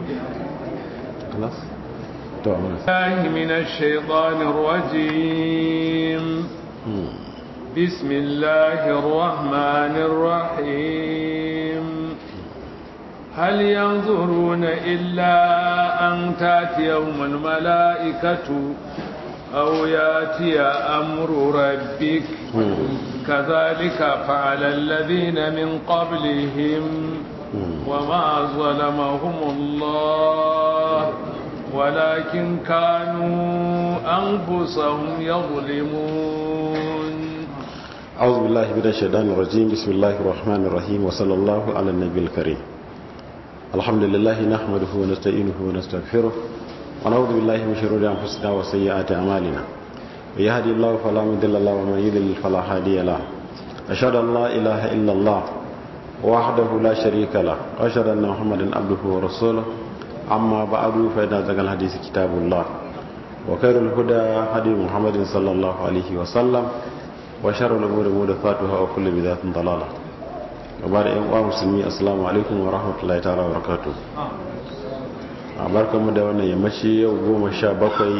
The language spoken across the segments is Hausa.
خلاص تمام الله من الشيطان الرجيم بسم الله الرحمن الرحيم هل ينظرون إلا أن تأتيهم الملائكة أو يأتي أمر ربك كذلك فعل الذين من قبلهم وما ظلمهم الله ولكن كانوا أنفسهم يظلمون أعوذ بالله من الشيطان الرجيم بسم الله الرحمن الرحيم وصلى الله على النبي الكريم الحمد لله نحمده ونستعينه ونستغفره ونعوذ بالله من شرور أنفسنا وسيئات أعمالنا ويهدي الله فلا مضل له ومن يضلل فلا هادي له أشهد أن لا إله إلا الله وحده لا شريك له وأشهد أن محمدا عبده ورسوله أما بعد فإن أصدق الحديث كتاب الله وخير الهدى هدي محمد صلى الله عليه وسلم وشر الأمور محدثاتها وكل بدعة ضلالة وبعد أيها المسلمين السلام عليكم ورحمة الله تعالى وبركاته barkanmu da wannan yammaci yau goma sha bakwai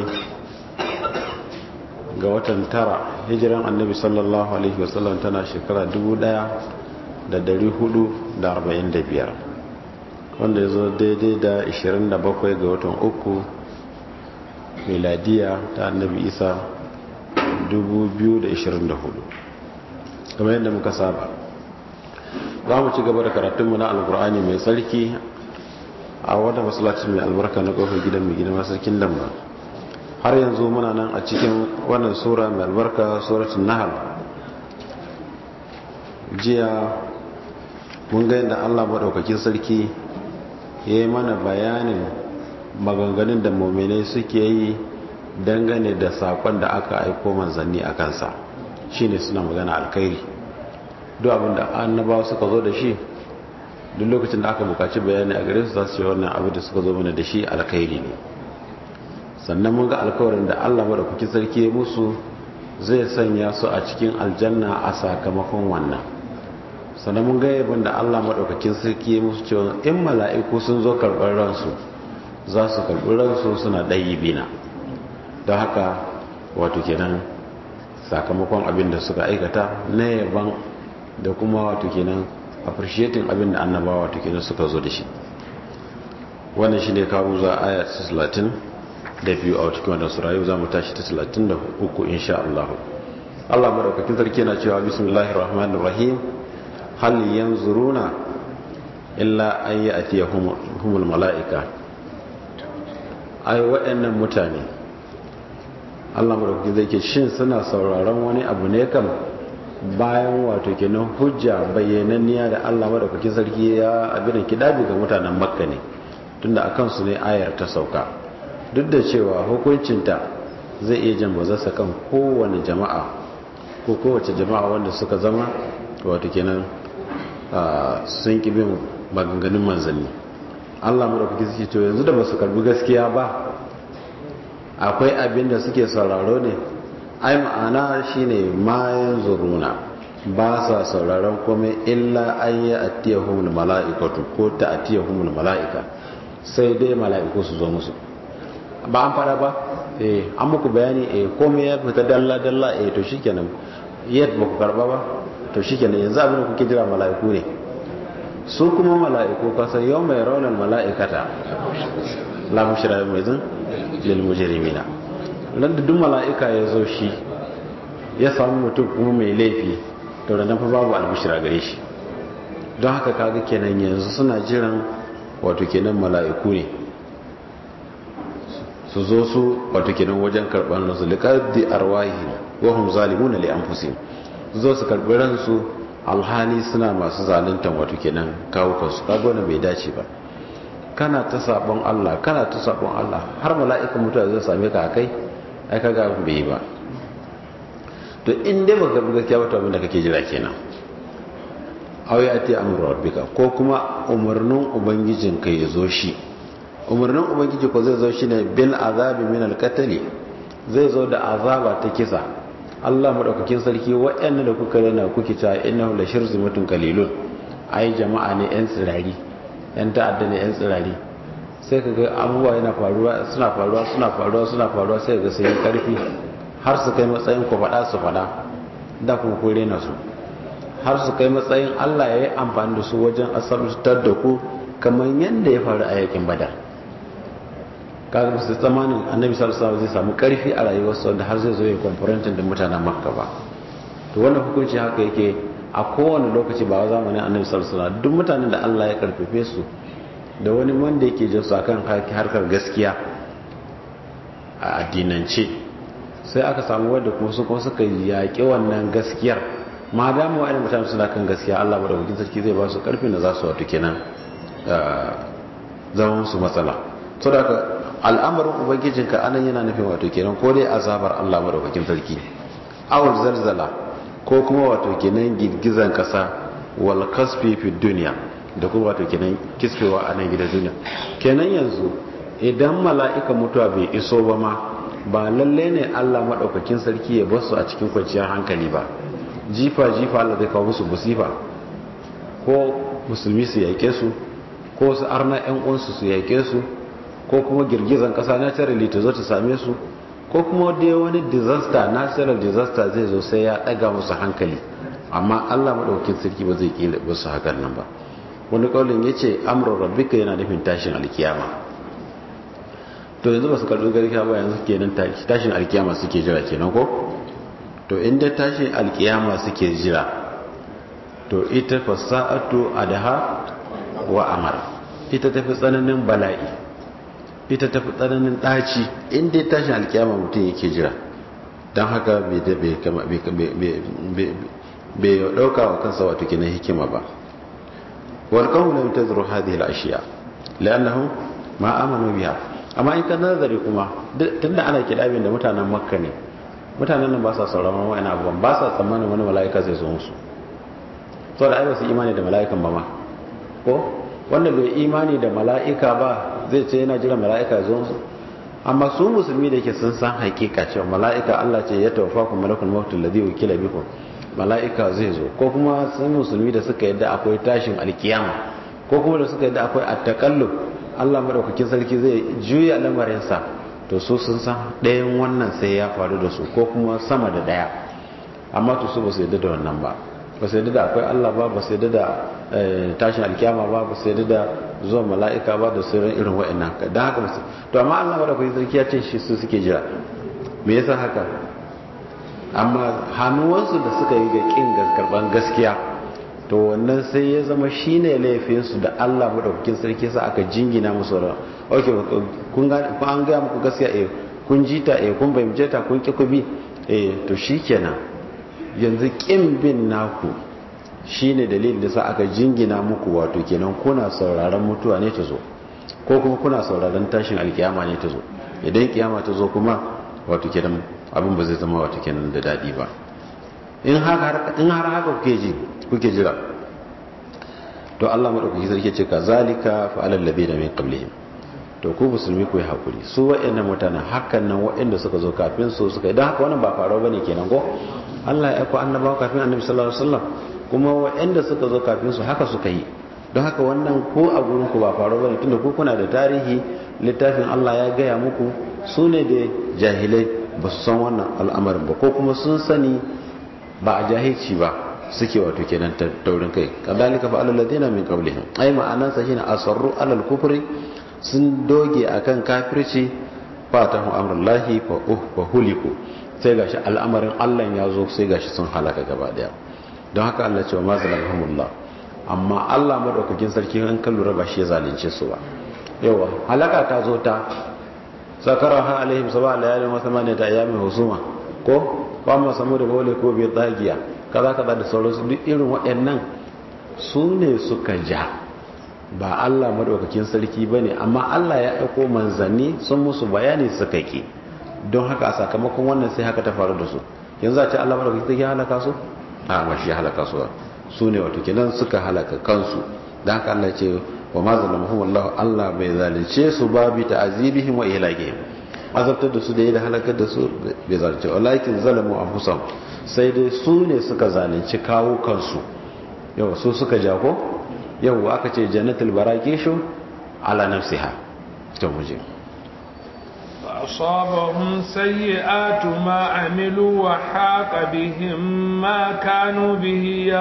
ga watan tara hijiran annabi sallallahu alaihi wasallam tana shekara dubu daya da dari hudu da arba'in da biyar wanda ya zo daidai da ishirin da bakwai ga watan uku miladiya ta annabi isa dubu biyu da ishirin da hudu kamar yadda muka saba za mu ci gaba da karatunmu na alkur'ani mai tsarki a wadda masallacin mai albarka na kofar gidan mai gidan masarkin damba har yanzu muna nan a cikin wannan sura mai albarka suratun nahal jiya mun ga yadda allah maɗaukakin sarki ya yi mana bayanin maganganun da mominai suke yi dangane da sakon da aka aiko manzanni a kansa shine suna magana alkhairi duk abinda annabawa suka zo da shi duk lokacin da aka bukaci bayani a gare su za su yi wannan abin da suka zo mana da shi alkhairi ne sannan mun ga alkawarin da Allah madaukakin sarki ya musu zai sanya su a cikin aljanna a sakamakon wannan sannan mun ga yabin da Allah madaukakin sarki ya musu cewa in mala'iku sun zo karɓar ransu za su karɓi ransu suna ɗayi bina don haka wato kenan sakamakon abin da suka aikata na yaban da kuma wato kenan appreciating abin da annabawa wato kenan suka zo da shi wannan shine kawo za aya 30 da biyu a cikin wannan sura yau zamu tashi ta 33 insha Allah Allah madaukakin sarki yana cewa bismillahir rahmanir rahim hal yanzuruna illa an ya'tiyahumul malaika ai waɗannan mutane Allah madaukakin zai ke shin suna sauraron wani abu ne kam bayan wato kenan hujja bayyananniya da Allah madaukakin sarki ya abin kidabi ga mutanen makka ne tunda a kansu ne ayar ta sauka duk da cewa hukuncinta zai iya jan bazarsa kan kowane jama'a ko kowace jama'a wanda suka zama wato kenan sun ki bin maganganun manzanni Allah madaukakin sarki to yanzu da ba su karbi gaskiya ba akwai abin da suke sauraro ne ai ma'ana shine mayan zuruna ba sa sauraron komai illa an yi attiyahumul mala'ikatu ko ta attiyahumul mala'ika sai dai mala'iku su zo musu ba an fara ba eh an muku bayani eh komai ya fita dalla dalla eh to shikenan yadda ba ku karba ba to shikenan yanzu abin da kuke jira mala'iku ne su kuma mala'iku kasan yau mai raunar mala'ikata la mushra mai zan lil mujrimina nan da duk mala'ika ya zo shi ya samu mutum kuma mai laifi to da nan fa babu albishira gare shi don haka kaga kenan yanzu suna jiran wato kenan mala'iku ne su zo su wato kenan wajen karɓar nasu liqaddi arwahi wa hum zalimuna li anfusihim su zo su karɓi ransu alhali suna masu zaluntan wato kenan kawo kansu kaga wannan bai dace ba kana ta sabon Allah kana ta sabon Allah har mala'ikan mutuwa zai same ka akai ai kaga abin bai yi ba to in dai baka bi gaskiya ba to abin da kake jira kenan aw ya ati amru rabbika ko kuma umarnin ubangijin ka ya zo shi umarnin ubangiji ko zai zo shi ne bil azabi min al zai zo da azaba ta kisa Allah madaukakin sarki waɗanda da kuka rena kuke cewa innahu la shirzimatun qalilun ai jama'a ne yan tsirari yan ta'adda ne yan tsirari sai ka ga abubuwa yana faruwa suna faruwa suna faruwa suna faruwa sai ga sai karfi har su kai matsayin ku faɗa su faɗa da kuma ku rena su har su kai matsayin Allah ya yi amfani da su wajen asabtar da ku kamar yadda ya faru a yakin badar kaga ba su tsamanin annabi sallallahu alaihi zai samu karfi a rayuwarsa wanda har zai zo ya konferentin da mutanen makka ba to wannan hukunci haka yake a kowane lokaci ba zamanin annabi sallallahu alaihi duk mutanen da Allah ya karfafe su da wani wanda yake jin su akan harkar gaskiya a addinance sai aka samu wadda kuma su kuma suka yaƙi wannan gaskiyar ma dama wa'annan mutane suna kan gaskiya Allah madaukakin sarki zai ba su karfin da za su wato kenan zama musu matsala so da al'amarin ubangijinka anan yana nufin wato kenan ko dai azabar Allah madaukakin sarki awul zalzala ko kuma wato kenan girgizan kasa wal kasfi fi dunya da kuma wato kenan kisfewa a nan gidan duniya kenan yanzu idan mala'ika mutuwa bai iso ba ma ba lalle ne Allah madaukakin sarki ya basu a cikin kwanciyar hankali ba jifa jifa Allah zai kawo musu musifa ko musulmi su yake su ko su arna yan uwansu su yake su ko kuma girgizan kasa naturally ta zo ta same su ko kuma dai wani disaster natural disaster zai zo sai ya daga musu hankali amma Allah madaukakin sarki ba zai kila ba su hakan nan ba wani kaulin yace amru rabbika yana nufin tashin alkiyama to yanzu ba su karbi garkiya ba yanzu kenan tashin alkiyama suke jira kenan ko to inda tashin alkiyama suke jira to ita fasa'atu adaha wa amara ita tafi tsananin bala'i ita tafi tsananin ɗaci inda tashin alkiyama mutum yake jira don haka bai ɗauka wa kansa wato kinan hikima ba walƙahu lam tazru hadhihi al-ashiya la'annahum ma amanu biha amma in ka nazari kuma tunda ana kidabin da mutanen makka ne mutanen nan ba sa sauraron wa'ina abubuwan ba sa tsammanin wani mala'ika zai zo musu saboda ai ba su imani da mala'ikan ba ma ko wanda bai imani da mala'ika ba zai ce yana jiran mala'ika zo su amma su musulmi da yake sun san hakika cewa mala'ika Allah ce ya tawaffa ku malakul maut alladhi wukila bikum mala'ika zai zo ko kuma sun musulmi da suka yadda akwai tashin alkiyama ko kuma da suka yadda akwai at-takallub Allah madaukakin sarki zai juya lamarin sa to su sun san ɗayan wannan sai ya faru da su ko kuma sama da ɗaya amma to su ba su yadda da wannan ba ba su yadda da akwai Allah ba ba su yadda da tashin alkiyama ba ba su yadda da zuwa mala'ika ba da sauran irin wa'annan don haka ba su to amma Allah da kuwa sarki ya ce shi su suke jira me yasa haka amma hannuwansu da suka yi ga kin karban gaskiya to wannan sai ya zama shine laifinsu da Allah madaukakin sarki sa aka jingina musu ran okay kun ga an ga muku gaskiya eh kun jita eh kun bayyana ta kun ki ku bi eh to shikenan yanzu ƙin bin naku shine dalilin da sa aka jingina muku wato kenan kuna sauraron mutuwa ne ta zo ko kuma kuna sauraron tashin alkiyama ne ta zo idan kiyama ta zo kuma wato kenan abin ba zai zama wato kenan da daɗi ba in har haka kuke ji kuke jira to Allah madaukaki sarki ce ka zalika fa alal ladina min qablihim to ku musulmi ku yi hakuri su waɗannan mutanen hakan nan waɗanda suka zo kafin su suka idan haka wannan ba faruwa bane kenan ko Allah ya aiko annabawa kafin annabi sallallahu alaihi wasallam kuma waɗanda suka zo kafin su haka suka yi don haka wannan ko a gurin ku ba faruwa bane tunda ku kuna da tarihi littafin Allah ya gaya muku su ne da jahilai ba su san wannan al'amarin ba ko kuma sun sani ba a jahilci ba suke wato kenan taurin kai kadalika fa alal ladina min qablihim ai ma'anan sa shine asarru alal kufri sun doge akan kafirci fatahu amrullahi fa uh fa huliku sai gashi al'amarin Allah ya zo sai gashi sun halaka gaba daya don haka Allah ce wa ma zalamhumullah amma Allah madaukakin sarki an kan lura ba shi ya zalunce su ba yawa halaka ta zo ta sakaraha alaihim sab'a layalin wa thamaniyata ayyamin husuma ko wa ma samu da bole ko bi dagiya kaza kaza da sauransu duk irin waɗannan su ne suka ja ba Allah madaukakin sarki bane amma Allah ya aiko manzanni sun musu bayani suka ki don haka a sakamakon wannan sai haka ta faru da su yanzu a ce Allah madaukakin sarki ya halaka su a ba shi halaka su su ne wato kenan suka halaka kansu dan haka Allah ce wa ma zalamuhum Allah Allah bai zalunce su ba bi ta'azibihim wa ihlakihim azabtar da su da yadda halakar da su bai zalunce walakin zalamu anfusahum sai dai su ne suka zalunci kawo kansu yau su suka jako yau aka ce jannatul barakishu ala nafsiha to muje فأصابهم سيئات ما عملوا وحاق بهم ما كانوا به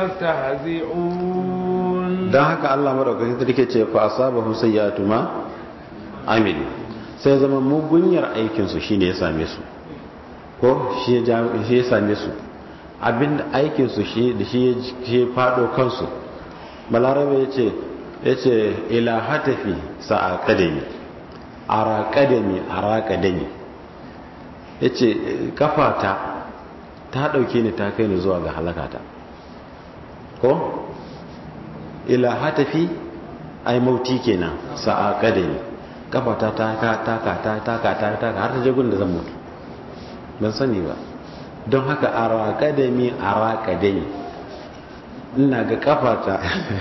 يستهزئون dan haka Allah madaukakin sarki ce fa asabahum sayyi'atu ma amilu sai zama mugunyar aikin su shine ya same su ko shi ya shi ya same su abin aikin su shi da shi ya fado kansu balarabe yace yace ila hatafi sa'a kadami ara kadami ara kadami yace kafata ta dauke ni ta kai ni zuwa ga halakata ko ila hatafi ai mauti kenan sa'a kadami kafata ta ka ta ka ta ta ka ta ta har ta je gun da zan mutu ban sani ba don haka ara kadami ara kadami ina ga kafata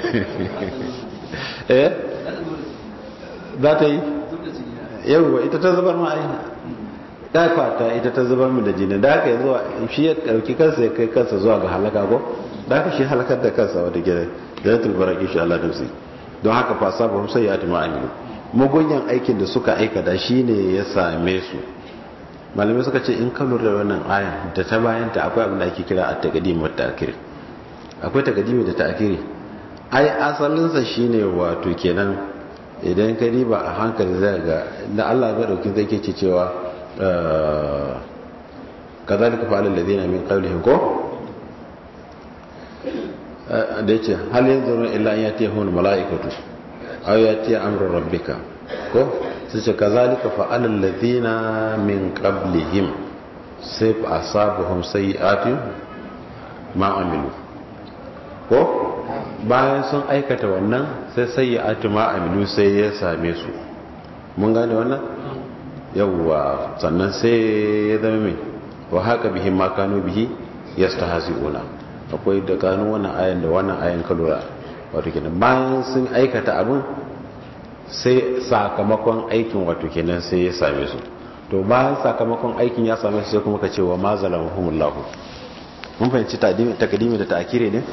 eh za ta yi yauwa ita ta zubar ma ai kafata ita ta zubar mu da jini da haka zuwa shi ya dauki kansa ya kai kansa zuwa ga halaka ko da haka shi halakar da kansa wata gida jannatul baraki shi Allah nafsi don haka fa sabahum sayyatu ma amilu mugunyan aikin da suka aikata shine ya same su malamai suka ce in ka lura da wannan aya da ta bayan ta akwai abin da ake kira at-taqdim wa ta'khir akwai taqdimi da ta'khiri ai asalin sa shine wato kenan idan ka riba a hankali zai ga da Allah ya dauki zai ke cewa kazalika fa'ala alladhina min qablihim ko da ya ce hal yanzu ran illa ya tiya hun mala'ikatu aw ya tiya amrun rabbika ko su ce kazalika fa'ala alladhina min qablihim sai fa asabuhum sayi'atu ma amilu ko bayan sun aikata wannan sai sayi'atu ma amilu sai ya same su mun gane wannan yawwa sannan sai ya zama mai wa haka bihi ma kanu bihi yastahzi'una akwai da gano wannan ayan da wannan ayan kalura wato kenan bayan sun aikata abin sai sakamakon aikin wato kenan sai ya same su to bayan sakamakon aikin ya same su sai kuma ka ce wa ma zalamahumullahu mun fahimci takadimi da ta'kire ne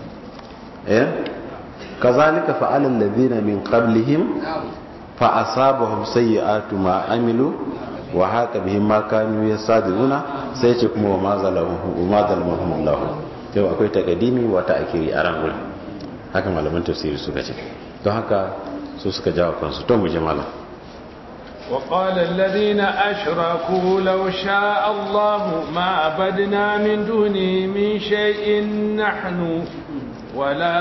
eh kazalika fa'ala alladhina min qablihim fa asabahum sayyi'atu ma amilu wa haka bihim ma kanu yasaduna sai ce kuma wa ma zalamahum wa ma zalamahumullahu yau akwai takadimi wata akiri a ran wurin haka malaman tafsiri suka ce don haka su suka jawo kansu to mu je malam وقال الذين أشركوا لو شاء الله ما عبدنا من دونه من شيء نحن ولا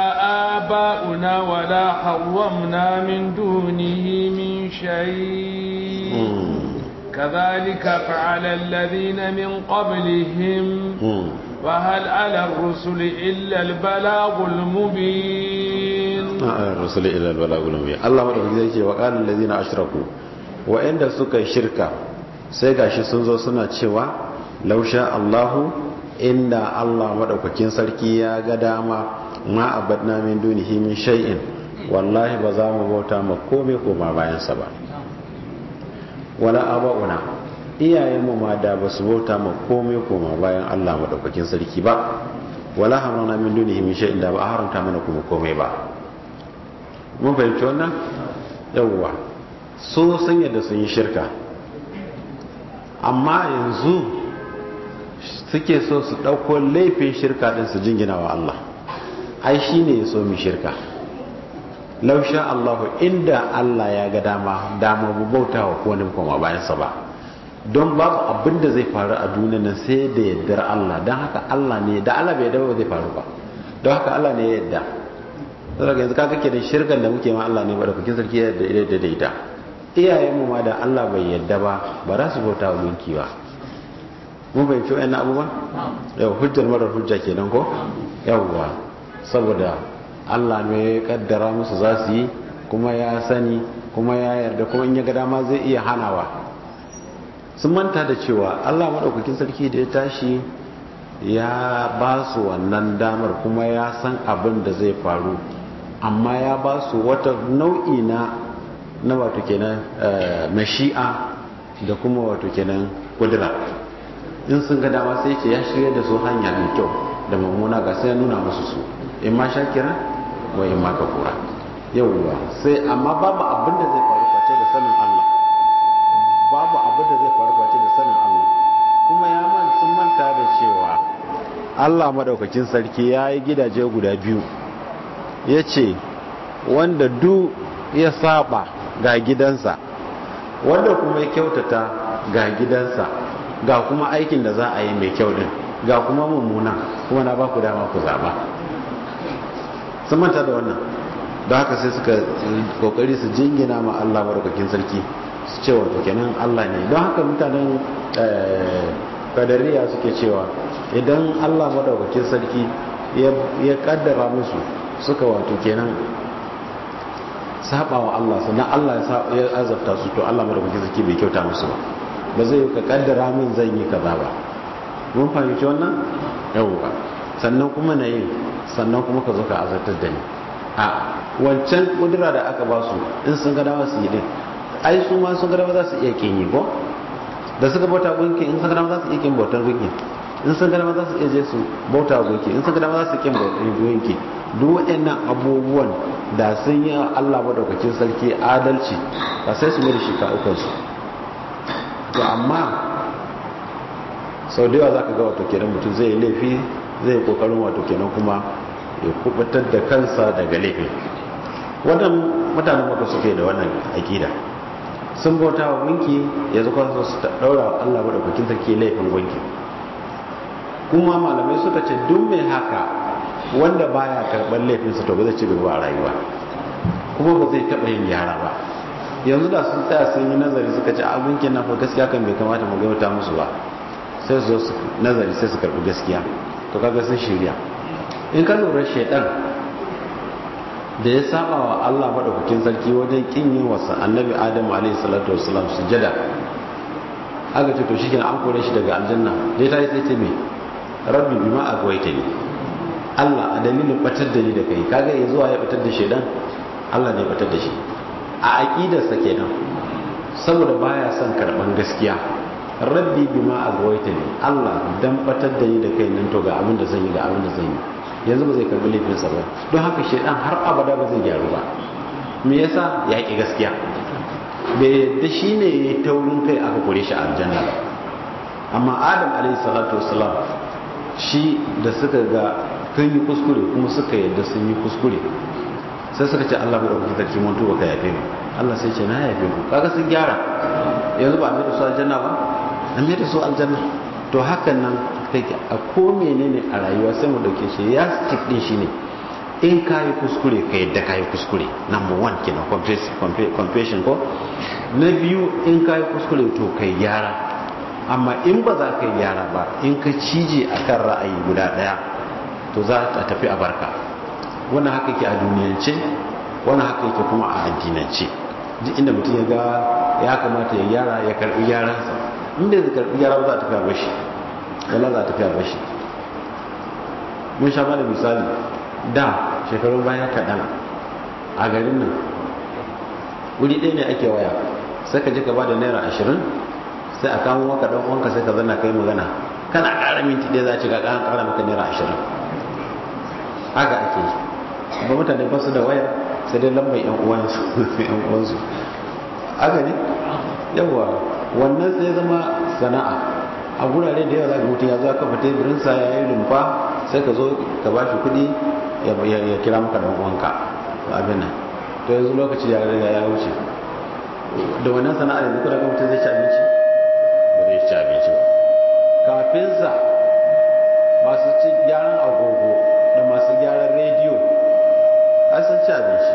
آباؤنا ولا حرمنا من دونه من شيء كذلك فعل الذين من قبلهم وهل على الرسل إلا البلاغ المبين على الرسل إلا البلاغ المبين الله مدعوك زي وقال الذين أشركوا وإن سكا شركة سيغا سنزو سنة شوى لو شاء الله إن الله مدعوك sarki ya ga dama ma abadna min dunihi min shay'in wallahi ba za mu bauta ma komai koma bayansa ba wala aba'una iyayenmu ma da ba su bauta ma komai koma bayan Allah madaukakin sarki ba wala haramna min dunihi min shay'in da ba haramta mana kuma komai ba mun fahimci wannan yawwa so sun yadda sun yi shirka amma yanzu suke so su ɗauko laifin shirka ɗin su jingina wa Allah ai shi ne ya so mu shirka lausha Allahu inda Allah ya ga dama dama bu bauta wa kowane koma bayansa ba don babu abin da zai faru a duniya nan sai da yardar Allah don haka Allah ne da Allah bai yadda ba zai faru ba don haka Allah ne ya yadda saboda yanzu kaga ke da shirkan da muke ma Allah ne ba da kukin sarki ya yadda da ita iyayen mu ma da Allah bai yadda ba ba za su bauta wa gunki ba mun bai ci wayannan abubuwan yau hujjar marar hujja kenan ko yawwa saboda Allah ne ya kaddara musu za su yi kuma ya sani kuma ya yarda kuma in ya ga dama zai iya hanawa sun manta da cewa Allah maɗaukakin sarki da ya tashi ya ba su wannan damar kuma ya san abin da zai faru amma ya ba su wata nau'i na na wato kenan mashi'a da kuma wato kenan kudura in sun ga dama sai ce ya shirya da su hanya mai kyau da mummuna ga sai ya nuna musu su in ma shakira wa in ma kafura yauwa sai amma babu abin da zai faru face da sanin Allah madaukakin sarki ya yi gidaje guda biyu ya ce wanda du ya saba ga gidansa wanda kuma ya kyautata ga gidansa ga kuma aikin da za a yi mai kyau din ga kuma mummuna kuma na ba ku dama ku zaba sun manta da wannan da haka sai suka kokari su jingina ma Allah madaukakin sarki su ce wato kenan Allah ne don haka mutanen kadariya suke cewa idan Allah madaukakin sarki ya kaddara musu suka wato kenan saba wa Allah sannan Allah ya azabta su to Allah madaukakin sarki bai kyauta musu ba ba zai ka kaddara min zan yi kaza ba mun fahimci wannan yawwa sannan kuma na yi sannan kuma ka zo ka azabtar da ni a wancan kudura da aka ba su in sun ga dama su yi din ai su ma sun ga dama za su iya kin yi ko da suka bauta gunki in sun ga dama za su iya kin bautar gunki in sun ga dama za su iya je su bauta gunki in sun ga dama za su kin bautar gunki duk waɗannan abubuwan da sun yi Allah madaukakin sarki adalci ba sai su mai da shi ka ukansu to amma sau da yawa za ka ga wato kenan mutum zai yi laifi zai yi kokarin wato kenan kuma ya kubutar da kansa daga laifi wannan mutanen maka suke da wannan akida sun bauta wa gunki ya zuka su daura wa Allah madaukakin sarki laifin gunki kuma malamai suka ce duk mai haka wanda baya karɓar laifinsa to ba zai ci gaba a rayuwa kuma ba zai taɓa yin gyara ba yanzu da sun tsaya sun yi nazari suka ce abinkin na fa gaskiya kan bai kamata mu gauta musu ba sai su zo nazari sai su karɓi gaskiya to kaga sun shirya in ka lura shaidan da ya saba wa Allah madaukakin sarki wajen kin yin wasa annabi Adam alaihi salatu wassalam sujada aka ce to shikenan an kore shi daga aljanna dai ta yi sai ce me rabbi bima agwaitani Allah a dalilin batar da ni da kai kaga ya zuwa ya batar da shaidan Allah ne batar da shi a aqidarsa kenan saboda baya son karban gaskiya rabbi bima agwaitani Allah dan batar da ni da kai nan to ga abin da zan yi ga abin da zan yi yanzu ba zai karbi laifinsa ba don haka shaidan har abada ba zai gyaru ba me yasa ya ki gaskiya bai yadda shi ne ya taurin kai aka kore shi a aljanna ba amma adam alaihi salatu wasalam shi da suka ga kan yi kuskure kuma suka yadda sun yi kuskure sai suka ce Allah bai ɗauki sarki mun tuba ka yafe mu Allah sai ce na yafe ku kaga sun gyara yanzu ba a mai da su aljanna ba an mai da su aljanna to hakan nan take a ko menene a rayuwa sai mu dauke shi ya stick din shi ne in ka yi kuskure ka yadda ka yi kuskure number one kenan confession ko na biyu in ka yi kuskure to ka yi gyara amma in ba za ka yi gyara ba in ka cije a kan ra'ayi guda ɗaya to za ta tafi a barka wannan haka ke a duniyance wannan haka yake kuma a addinance duk inda mutum ya ga ya kamata ya gyara ya karbi gyaransa inda zai karbi gyara ba za a tafi a bashi wala za a tafi a bashi mun sha da misali da shekarun baya kaɗan a garin nan wuri ɗaya ne ake waya sai ka ji ka ba da naira ashirin sai a kamo maka ɗan uwanka sai ka zanna kai magana kana ƙara minti ɗaya za a ci ka ƙara ƙara maka naira ashirin haka ake yi ba mutane ba su da waya sai dai lambar yan uwansu haka ne yawa wannan sai zama sana'a a gurare da yawa za ka mutum ya zo kafa teburinsa ya yi rumfa sai ka zo ka ba shi kuɗi ya kira maka dan uwanka abin nan to yanzu lokaci ya riga ya wuce da wannan sana'ar yanzu kuna ga mutum zai ci abinci ba zai ci abinci ba kafin sa masu ci gyaran agogo da masu gyaran rediyo an san ci abinci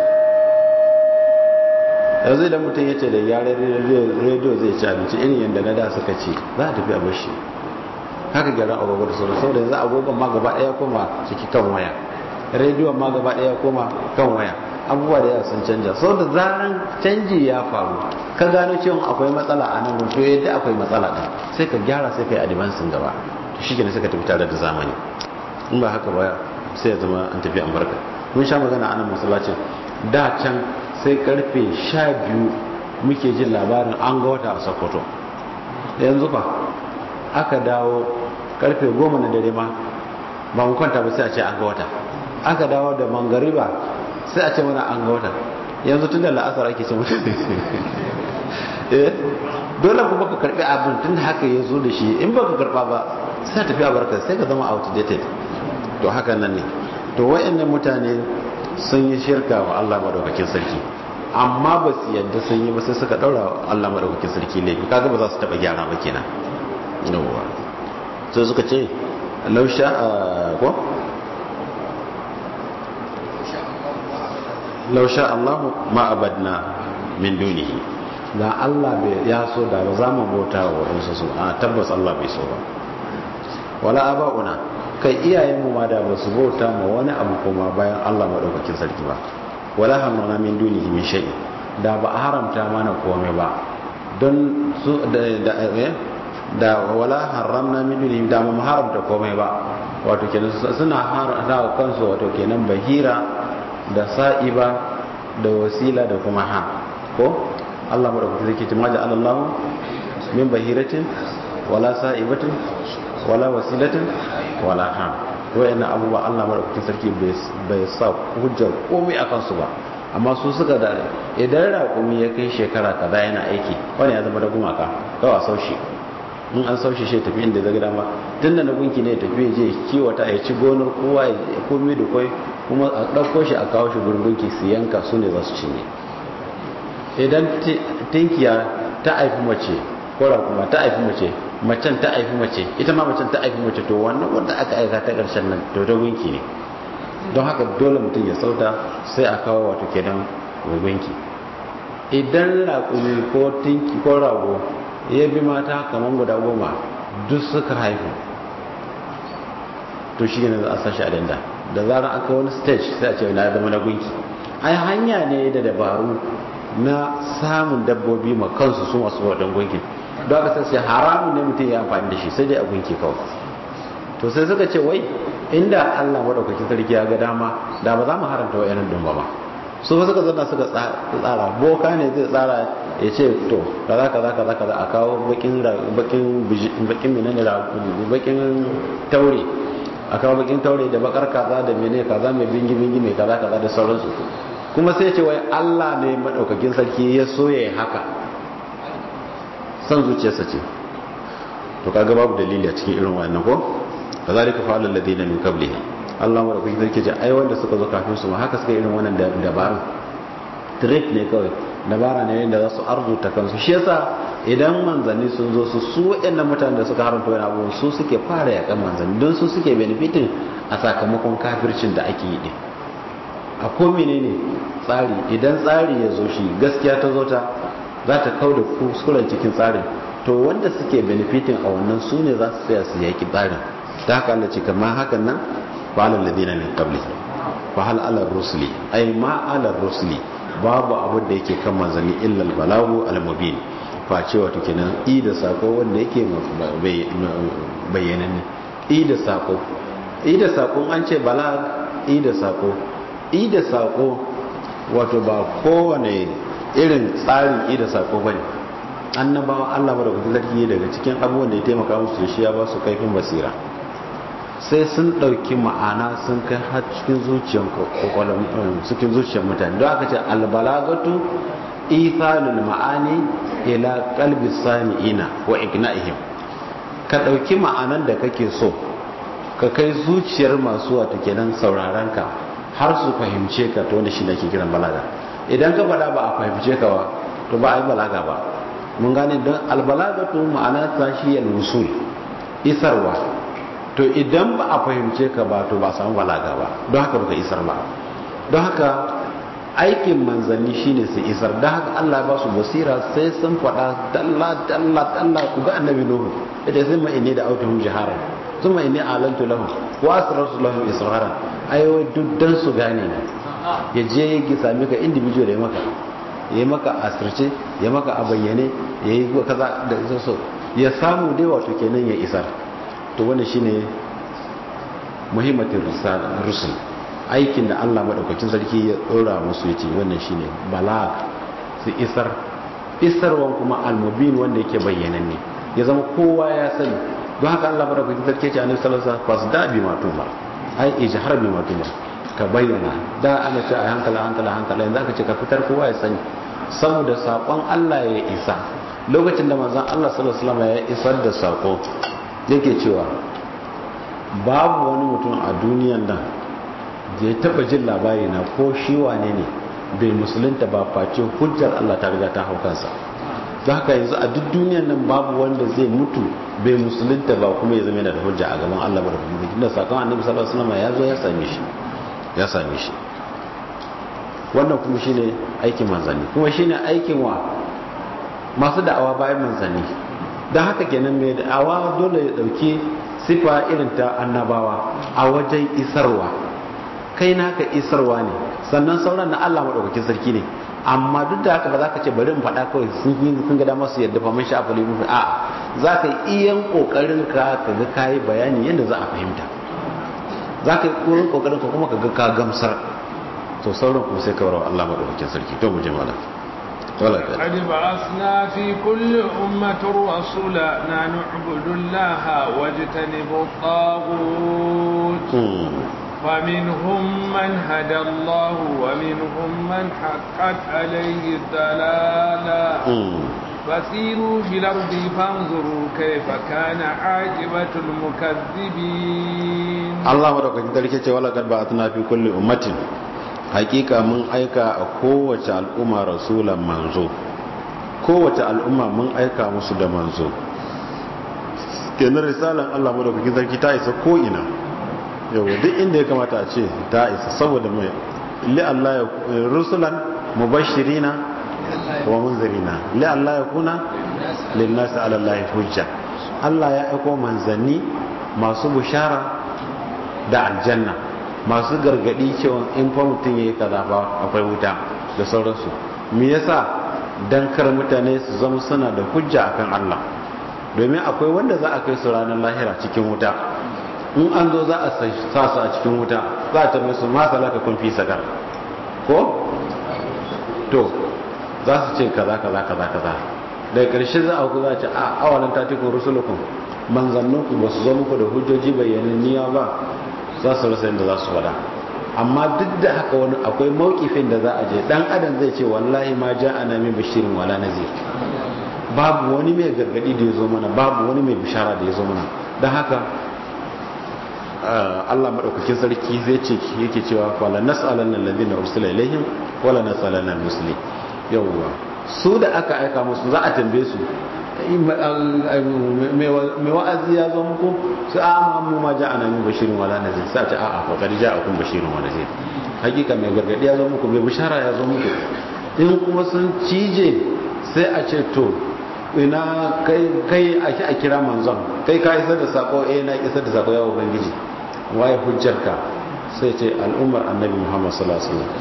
yanzu idan mutum ya ce da gyaran rediyo zai ci abinci irin yadda na da suka ce za a tafi a bashi haka gyaran agogo da sauran saboda yanzu agogon ma gaba ɗaya koma ciki kan waya rediyon ma gaba ɗaya koma kan waya abubuwa da yawa sun canja sau da zaran canji ya faru ka gano cewa akwai matsala a nan to yadda akwai matsala ɗin sai ka gyara sai ka yi adivansin gaba to shi ne sai ka tafi tare da zamani in ba haka ba sai ya zama an tafi amurka mun sha magana a nan masallacin da can sai karfe sha biyu muke jin labarin an ga wata a sokoto yanzu fa aka dawo karfe goma na dare ma ba mu kwanta ba sai a ce an ga wata aka dawo da mangariba sai a ce mana an ga wata yanzu tun da la'asar ake ce mutu dole kuma ka karbi abin tun haka ya zo da shi in ba ka karba ba sai tafi a barka sai ka zama outdated to haka nan ne to wayannan mutane sun yi shirka wa Allah madaukakin sarki amma ba su yadda sun yi ba sai suka daura Allah madaukakin sarki laifi kaga ba za su taba gyara ba kenan yawa sai suka ce lausha ko lausha Allah ma abadna min dunihi da Allah ya so da ba za mu bauta wa wadansu su a tabbas Allah bai so ba wala aba'una kai iyayenmu ma da ba su bauta ma wani abu kuma bayan Allah madaukakin sarki ba wala hamna min dunihi min shay da ba a haramta mana komai ba don su da da wala haramna min dunihi da mu haramta komai ba wato kenan suna haramta kansu wato kenan bahira da sa'iba da wasila da kuma ha ko Allah madaukakin sarki ta maja Allah min bahiratin wala sa'ibatin wala wasilatin wala ha wayannan abubuwa Allah madaukakin sarki bai sa hujjar komai akan su ba amma su suka da idan raƙumi ya kai shekara kaza yana aiki wani ya zama da gumaka kawai a saushi in an saushi shi tafi inda zai dama tun da na gunki ne tafi ya je kiwata ya ci gonar kowa ya komi da kwai kuma a ɗauko shi a kawo shi gurin gunki su yanka su ne za su cinye idan tinkiya ta haifi mace ko raƙuma ta haifi mace macen ta haifi mace ita ma macen ta haifi mace to wannan wanda aka aika ta ƙarshen nan to ta gunki ne don haka dole mutum ya sauta sai a kawo wato kenan gunki idan raƙumi ko tinki ko rago ya bi mata kamar guda goma duk suka haifu to shi ne za a sashi a danda da zarar aka wani stage sai a ce na zama na gunki ai hanya ne da dabaru na samun dabbobi ma kansu su masu waɗin gunkin don aka sai haramun ne mutum ya amfani da shi sai dai a gunki kawai to sai suka ce wai inda allah maɗaukakin sarki ya ga dama da ba za mu haramta wa yanar dumba ba su ba suka zana suka tsara boka ne zai tsara ya ce to kaza kaza kaza kaza a kawo bakin bakin bakin menene bakin taure a kawo bakin taure da bakar kaza da mene kaza mai bingi bingi mai kaza kaza da sauransu kuma sai ce wai Allah ne madaukakin sarki ya so ya haka san zuciyarsa ce to kaga babu dalili a cikin irin wannan ko kazalika fa'alul ladina min qablihim Allah madaukakin sarki ce ai wanda suka zo kafin su ma haka suka irin wannan dabarun trick ne kawai dabara ne yadda za su arzuta kansu shi yasa idan manzanni sun zo su su waɗannan mutanen da suka haramta wani abu su suke fara yakan manzanni don su suke benefitin a sakamakon kafircin da ake yi a ko menene tsari idan tsari ya zo shi gaskiya ta zo ta za ta kau da kuskuren cikin tsarin to wanda suke benefitin a wannan su ne za su tsaya su yaki tsarin ta haka Allah ce kamar hakan nan fa'alal ladina min qabli fa hal ala rusuli ay ma ala rusuli babu abin da yake kan manzanni illa al balagu al mubin face wato kenan i da sako wanda yake bayyananne i da sako i da sako an ce balag i da sako i da sako wato ba kowane irin tsarin i da sako bane annabawa Allah madaukakin sarki daga cikin abubuwan da ya taimaka musu da shi ya ba su kaifin basira sai sun ɗauki ma'ana sun kai har cikin zuciyar cikin zuciyar mutane don aka ce albalagatu ithalul ma'ani ila qalbi sami'ina wa igna'ihim ka ɗauki ma'anan da kake so ka kai zuciyar masu wato kenan sauraron ka har su fahimce ka to wanda shi nake kiran balaga idan ka faɗa ba a fahimce ka ba to ba a yi balaga ba mun gane don albalagatu ma'ana ta shi al-wusul isarwa to idan ba a fahimce ka ba to ba samu balaga ba don haka baka isar ba don haka aikin manzanni shine su isar don haka Allah ba su basira sai sun faɗa dalla dalla dalla ku ga annabi nuhu ita sai ma inni da autuhum jiharan thumma inni alantu lahum wa asrartu lahum israran ayo duk dan su gane ne ya je ya sami ka individual ya maka ya maka asirce ya maka a bayyane ya yi kaza da so ya samu dai wato kenan ya isar to wannan shine muhimmatin rusul aikin da Allah madaukakin sarki ya dora musu yace wannan shine balag su isar isarwan kuma almubin wanda yake bayyananne ya zama kowa ya sani don haka Allah madaukakin sarki yace annabi sallallahu alaihi wasallam fasda bi matuma ai ijhar bi matuma ka bayyana da ana ce a hankala hankala hankala yanzu aka ce ka fitar kowa ya sani saboda sakon Allah ya isa lokacin da manzon Allah sallallahu alaihi wasallam ya isar da sako yake cewa babu wani mutum a duniyan nan da ya taba jin labari na ko shi wane ne bai musulunta ba face hujjar Allah ta riga ta hau kansa don haka yanzu a duk duniyan nan babu wanda zai mutu bai musulunta ba kuma ya zama yana da hujja a gaban Allah barkatu da inda sakon annabi sallallahu alaihi wasallam ya zo ya same shi ya same shi wannan kuma shine aikin manzanni kuma shine aikin wa masu da'awa bayan manzanni don haka kenan mai da'awa dole ya dauki sifa irin ta annabawa a wajen isarwa kai naka isarwa ne sannan sauran na Allah madaukakin sarki ne amma duk da haka ba za ka ce bari in faɗa kawai sun yi sun ga damar su yadda fa mun sha afali mun a za ka yi iyan kokarin ka ka ga kayi bayani yadda za a fahimta za ka yi kokarin kokarin ka kuma ka ga ka gamsar to sauran kuma sai ka bar Allah madaukakin sarki to mu je malam wala ka قد بعثنا في كل أمة رسولا أن نعبد الله واجتنبوا الطاغوت فمنهم من هدى الله ومنهم من حقت عليه الضلالة فسيروا في الأرض فانظروا كيف كان عاقبة المكذبين الله ورحمة ذلك ولقد بعثنا في كل أمة hakika mun aika a kowace al'umma rasulan manzo kowace al'umma mun aika musu da manzo kenan risalan Allah madaukakin sarki ta isa ko ina yau duk inda ya kamata a ce ta isa saboda mai li Allah ya rusulan mubashirina wa munzirina li Allah ya kuna lin nasi ala Allah hujja Allah ya aiko manzanni masu bushara da aljanna masu gargadi cewa in fa mutum yayi kaza fa akwai wuta da sauransu me yasa dan kar mutane su zama suna da hujja akan Allah domin akwai wanda za a kai su ranar lahira cikin wuta in an zo za a sa su a cikin wuta za a tambaye su ma salaka kun fi sakar ko to za su ce kaza kaza kaza kaza daga karshe za a ku za a ce a awalan tatikun rusulukum manzanninku ba su zo muku da hujjoji bayyananniya ba za su rasa yadda za su fada amma duk da haka wani akwai mawkifin da za a je dan adam zai ce wallahi ma ja ana min bashirin wala nazir babu wani mai gargadi da ya zo mana babu wani mai bishara da ya zo mana don haka Allah madaukakin sarki zai ce yake cewa wala nas'alanna alladhina ursila ilaihim wala nas'alanna almuslimin yawwa su da aka aika musu za a tambaye su mai wa'azi ya zo muku su a mu ma ja ana min bashirin wala nazir sai ta a'a fa kad ja'akum bashirin wa nazir hakika mai gargadi ya zo muku mai bishara ya zo muku in kuma sun cije sai a ce to ina kai kai ake a kira manzon kai ka isar da sako eh na isar da sako ya ubangiji waye hujjarka sai ce al'ummar annabi muhammad sallallahu alaihi wasallam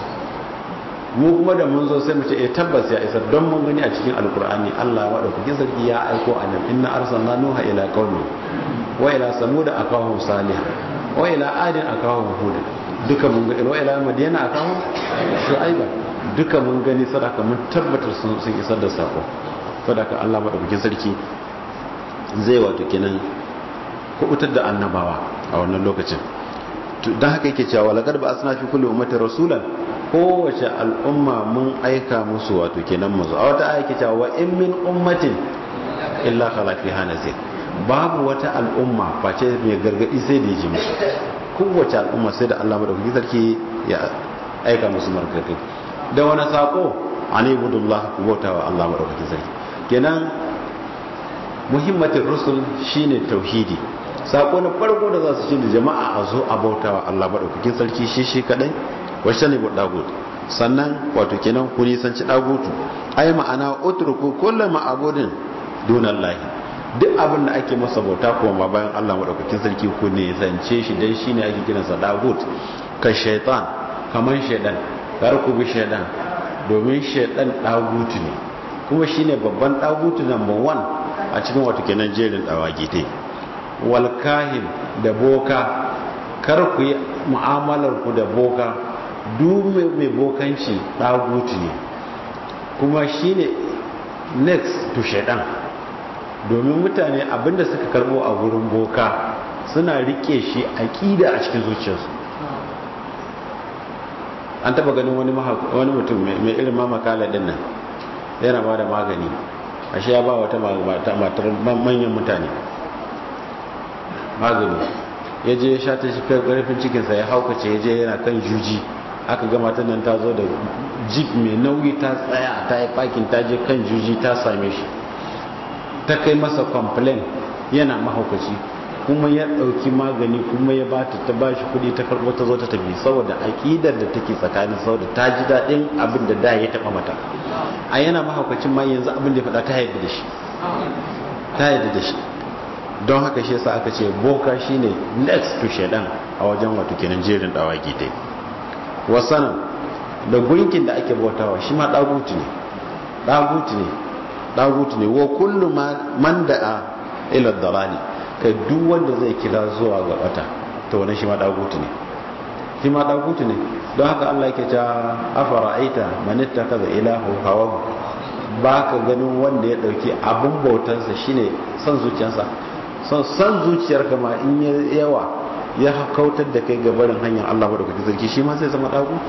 mu kuma da mun zo sai mu ce eh tabbas ya isar don mun gani a cikin alkur'ani Allah madaukakin sarki ya aiko annabi inna arsalna nuha ila qaumi wa ila samud akahum salih wa ila adin akahum hud duka mun ga wa ila madiyana akahum shu'aiba duka mun gani sadaka mun tabbatar sun sun isar da sako sadaka Allah madaukakin sarki zai wato kenan kubutar da annabawa a wannan lokacin don haka yake cewa laqad ba asna fi kulli ummatin rasulan kowace al'umma mun aika musu wato kenan musu a wata aiki cewa wa in min ummatin illa khala fiha nazir babu wata al'umma face mai gargadi sai da ji musu kowace al'umma sai da Allah madaukakin sarki ya aika musu margadi da wani sako an ibudullah ku bauta wa Allah madaukakin sarki kenan muhimmatin rusul shine tauhidi sako na farko da za su ce da jama'a a zo a bauta wa Allah madaukakin sarki shi shi kadai wacce ne dagut sannan wato kenan ku nisanci dagutu ai ma'ana utruku kullu ma'budin dunallahi duk abin da ake masa bauta kuma ba bayan Allah madaukakin sarki ku nisance shi dan shine ake kiransa dagut ka shaytan kaman shaydan kar ku bi shaydan domin shaydan dagutu ne kuma shine babban dagutu number 1 a cikin wato kenan jerin dawagite wal kahin da boka kar ku yi mu'amalar ku da boka duk mai bokanci ɗagutu ne kuma shi ne next to shaidan domin mutane abinda suka karbo a wurin boka suna rike shi aƙida a cikin zuciyarsu an taba ganin wani mutum mai irin mamakala din nan yana ba da magani ashe ya ba wata matar manyan mutane magani ya je ya sha ta shi karfin cikinsa ya haukace ya je yana kan juji aka gama ta nan ta zo da jeep mai nauyi ta tsaya ta yi fakin ta je kan juji ta same shi ta kai masa complain yana mahaukaci kuma ya ɗauki magani kuma ya ba ta ba shi kuɗi ta karɓo ta zo ta tafi saboda aƙidar da take tsakanin saboda ta ji daɗin abin da da ya taɓa mata a yana mahaukacin ma yanzu abin da ya faɗa ta haifi da shi ta haifi da shi don haka shi yasa aka ce boka shine next to shaidan a wajen wato kenan jerin dawaki dai wasanan da gunkin da ake bautawa shi ma dagutu ne dagutu ne dagutu ne wa kullu man da'a ila dalali kai duk wanda zai kira zuwa ga bata to wannan shi ma dagutu ne shi ma dagutu ne don haka Allah yake ta afara'aita man ittakaza ilahu hawahu baka ganin wanda ya dauki abun bautansa shine son zuciyarsa son san zuciyar kama in yawa ya kautar da kai gabarin hanyar Allah madaukakin sarki shi ma zai zama dagutu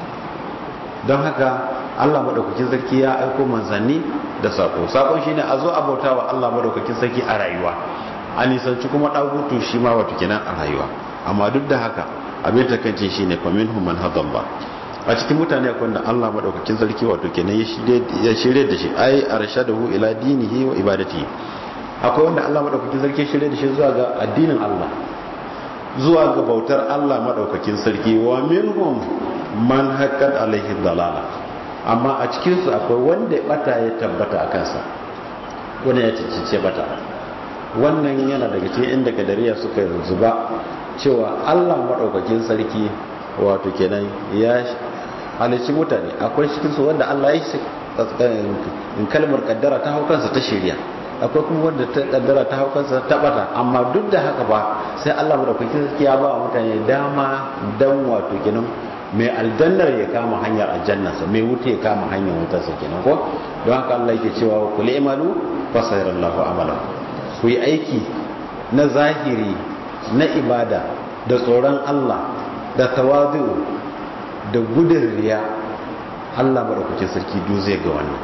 don haka Allah madaukakin sarki ya aiko manzanni da sako sakon shine a zo a bauta wa Allah madaukakin sarki a rayuwa a nisanci kuma dagutu shi ma wato kenan a rayuwa amma duk da haka abin takaice shine fa minhum man hadalla a cikin mutane akwai da Allah madaukakin sarki wato kenan ya shirye da shi ai arshadahu ila dinihi wa ibadatihi akwai wanda Allah madaukakin sarki shirye da shi zuwa ga addinin Allah zuwa ga bautar Allah madaukakin sarki wa minhum man haqqat alaihi dalala amma a cikin su akwai wanda ya bata ya tabbata a kansa wanda ya cincince bata wannan yana daga cikin inda kadariya suka zuba cewa Allah madaukakin sarki wato kenan ya halicci mutane akwai cikin su wanda Allah ya in kalmar kaddara ta hau kansa ta shirya akwai kuma wanda ta kaddara ta hau kansa ta bata amma duk da haka ba sai Allah madaukakin sarki ya ba mutane dama dan wato kenan mai aljannar ya kama hanyar aljannarsa mai wuta ya kama hanyar wutarsa kenan ko don haka Allah yake cewa ku li'malu fa sayarallahu amala ku yi aiki na zahiri na ibada da tsoron Allah da tawadu da gudun riya Allah madaukakin sarki duk zai ga wannan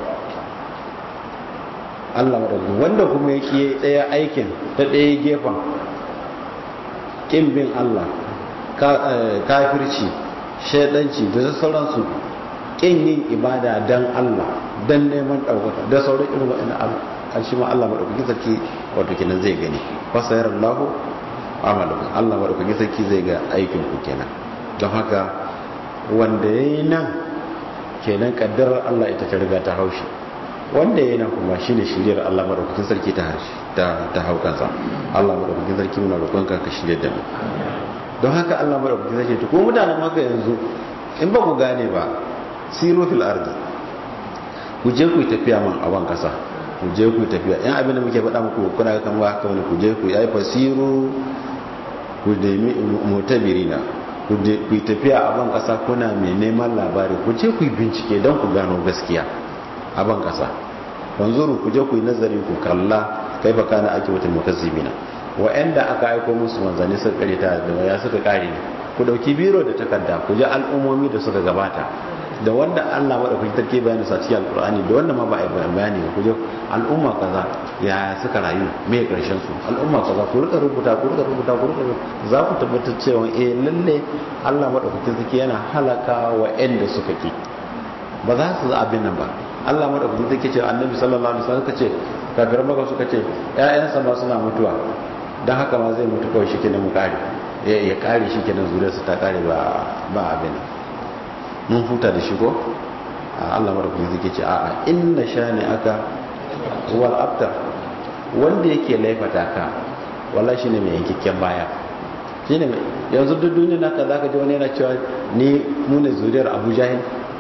Allah madaukakin wanda kuma yake daya aikin ta daya gefen kin bin Allah kafirci shaidanci da sauransu kin yin ibada dan Allah dan neman ɗaukaka da sauran irin waɗannan an shi ma Allah maɗaukakin sarki wato kenan zai gani fasayar Allah amalu Allah maɗaukakin sarki zai ga aikin ku kenan don haka wanda ya yi nan kenan kaddarar Allah ita ta riga ta haushi wanda ya yi nan kuma shine shiryar Allah maɗaukakin sarki ta ta hau kansa Allah maɗaukakin sarki muna roƙonka ka shirya da mu don haka Allah maɗaukakin sarki ta ko mutanen maka yanzu in ba ku gane ba siro fil ardi ku je ku yi tafiya man a ban kasa ku je ku yi tafiya yan abin da muke faɗa muku kuna kan ba haka wani ku je ku yi fasiru ku nemi mutabirina ku yi tafiya a ban kasa kuna mai neman labari ku je ku yi bincike don ku gano gaskiya a ban kasa wanzuru ku je ku yi nazari ku kalla kai ba kana ake wata mutazzibina wa'anda aka aiko musu manzanni suka kare ta da waya suka kare ne ku dauki biro da takarda ku ji al'ummomi da suka gabata da wanda Allah madaukakin sarki bayani sa cikin alqur'ani da wanda ma ba a bayani ku je al'umma kaza ya suka rayu me karshen su al'umma kaza ku rika rubuta ku rika rubuta ku rika za ku tabbatar cewa eh lalle Allah madaukakin sarki yana halaka wa'anda suka ki ba za su abin nan ba Allah madaukakin sarki ce annabi sallallahu alaihi wasallam kace kafir maka suka ce ƴaƴansa ma suna mutuwa dan haka ma zai mutu kawai shi kenan mu kare ya kare shi kenan zuriyarsa ta kare ba ba abin mun huta da shi ko Allah madaukakin sarki ce a'a inna shani aka wal abtar wanda yake laifata ka wallahi shine mai yankakken baya shine mai yanzu duk duniya naka zaka ji wani yana cewa ni mu ne zuriyar Abu Jahil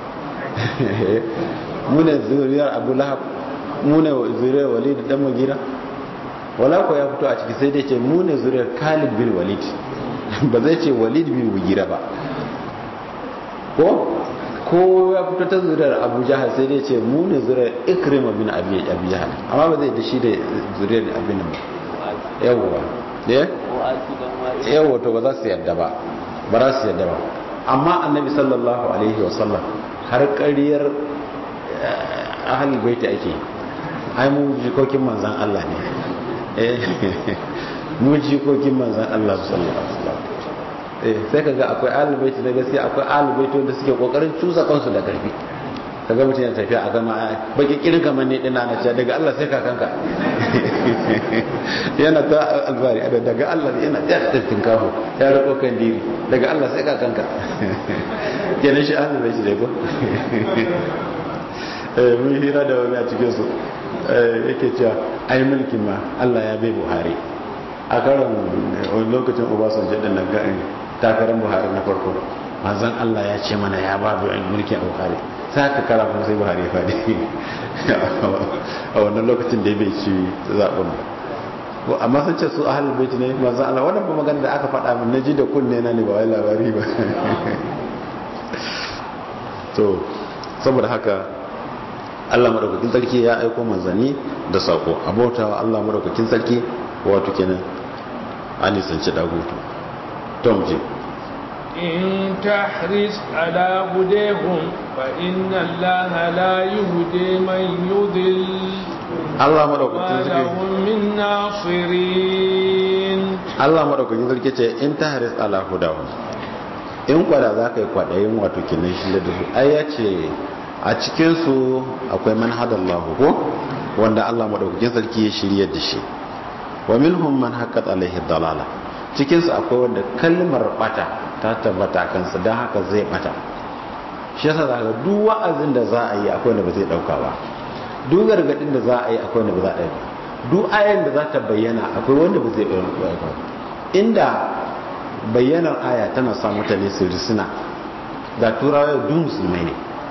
mu ne zuriyar Abu Lahab mu ne zuriyar Walid dan Mugira wala ko ya fito a ciki sai dai ce mu ne zuriyar Khalid bin Walid ba zai ce Walid bin Mugira ba ko ko ya fito ta zuriyar Abu Jahal sai dai ce mu ne zuriyar Ikrima bin Abi Abi Jahal amma ba zai da shi da zuriyar abin nan ba yawa eh yawa to ba za su yadda ba ba za su yadda ba amma annabi sallallahu alaihi wasallam har ƙaryar ahalul baiti ake ai mu jikokin manzan Allah ne mu jikokin manzan Allah sallallahu alaihi wasallam eh sai kaga akwai ahlul bait na gaskiya akwai ahlul bait wanda suke kokarin cusa kansu da karfi kaga mutum yana tafiya a gama baki kirin kamar ne dina na ce daga Allah sai kakanka yana ta albari daga Allah yana ta tsirtin kafo ya rako kan diri daga Allah sai kakanka kenan shi ahlul bait ne ko mun hira da wani a cikin su yake cewa ai mulkin ma Allah ya bai Buhari a karon wani lokacin Obasanjo din nan ga'in takarar Buhari na farko manzon Allah ya ce mana ya ba bai mulki a Buhari sai aka kara kuma sai Buhari ya fadi a wannan lokacin da bai ci zaben amma sun ce su ahlul bait ne manzon Allah wannan ba magana da aka faɗa min naji da kunne na ne ba wai labari ba to saboda haka Allah madaukakin sarki ya aiko manzanni da sako abautawa Allah madaukakin sarki wato kenan an nisanci dagutu tom ji in tahris ala hudehum fa inna Allah la yuhdi man yudil Allah madaukakin sarki lahum min nasirin Allah madaukakin sarki ce in tahris ala hudahum in kwada za ka yi kwadayin wato kenan shi da su ai ya ce a cikinsu akwai manhadallahu ko wanda Allah madaukakin sarki ya shirya da shi wa minhum man haqqat alaihi dalala cikinsu akwai wanda kalmar bata ta tabbata kansa dan haka zai bata shi yasa zaka duk wa'azin da za a yi akwai wanda ba zai dauka ba duk gargadin da za a yi akwai wanda ba za a dauka duk ayan da za ta bayyana akwai wanda ba zai dauka inda bayyanar aya tana sa mutane su risina da turawa duk musulmai ne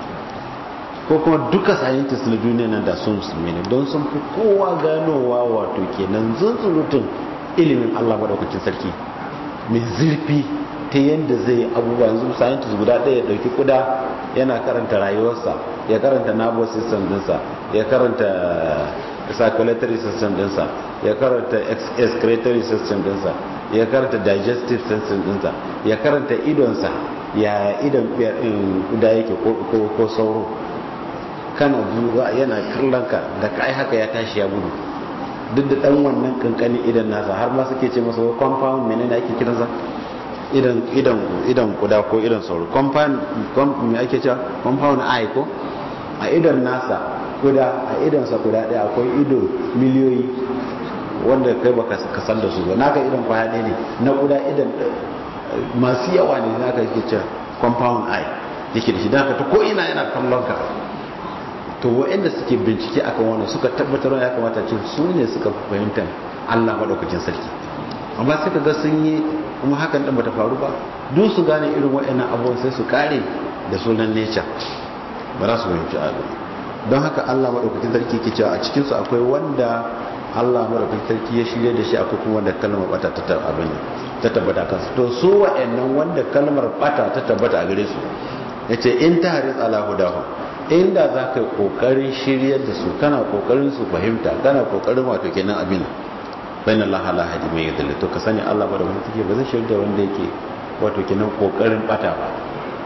ko kuma duka scientists na duniya nan da su musulmi ne don sun fi kowa ganowa wato kenan zunzurutun ilimin Allah madaukakin sarki mai zurfi ta yadda zai abubuwa yanzu scientist guda ɗaya ya ɗauki kuda yana karanta rayuwarsa ya karanta nervous system dinsa ya karanta circulatory system dinsa ya karanta excretory system dinsa ya karanta digestive system dinsa ya karanta idonsa ya idan kuda yake ko sauro kana duba yana kallonka da kai haka ya tashi ya gudu duk da dan wannan kankani idan nasa har ma suke ce masa compound menene ake kiransa idan idan idan kuda ko idan sauro compound me ake cewa compound eye ko a idan nasa kuda a idan sa kuda ɗaya akwai ido miliyoyi wanda kai baka kasan da su ba naka idan kwaya ɗaya ne na kuda idan masu yawa ne naka yake cewa compound eye yake da shi da ta ko ina yana kallon ka to waɗanda suke bincike akan wannan suka tabbatar ya kamata ce su ne suka fahimta Allah madaukakin sarki amma sai ka ga sun yi kuma hakan din bata faru ba duk su gane irin waɗannan abubuwan sai su kare da sunan nature ba za su fahimci abu don haka Allah madaukakin sarki ke cewa a cikin su akwai wanda Allah madaukakin sarki ya shirye da shi akwai kuma wanda kalmar bata ta abin ta tabbata kansu to su waɗannan wanda kalmar bata ta tabbata a gare su yace in ta haris ala hudahu inda za ka yi ƙoƙarin shiryar da su kana ƙoƙarin su fahimta kana ƙoƙarin wato kenan abin bayan Allah la hadi mai yadda to ka sani Allah ba da wani take ba zai shirya da wanda yake wato kenan ƙoƙarin bata ba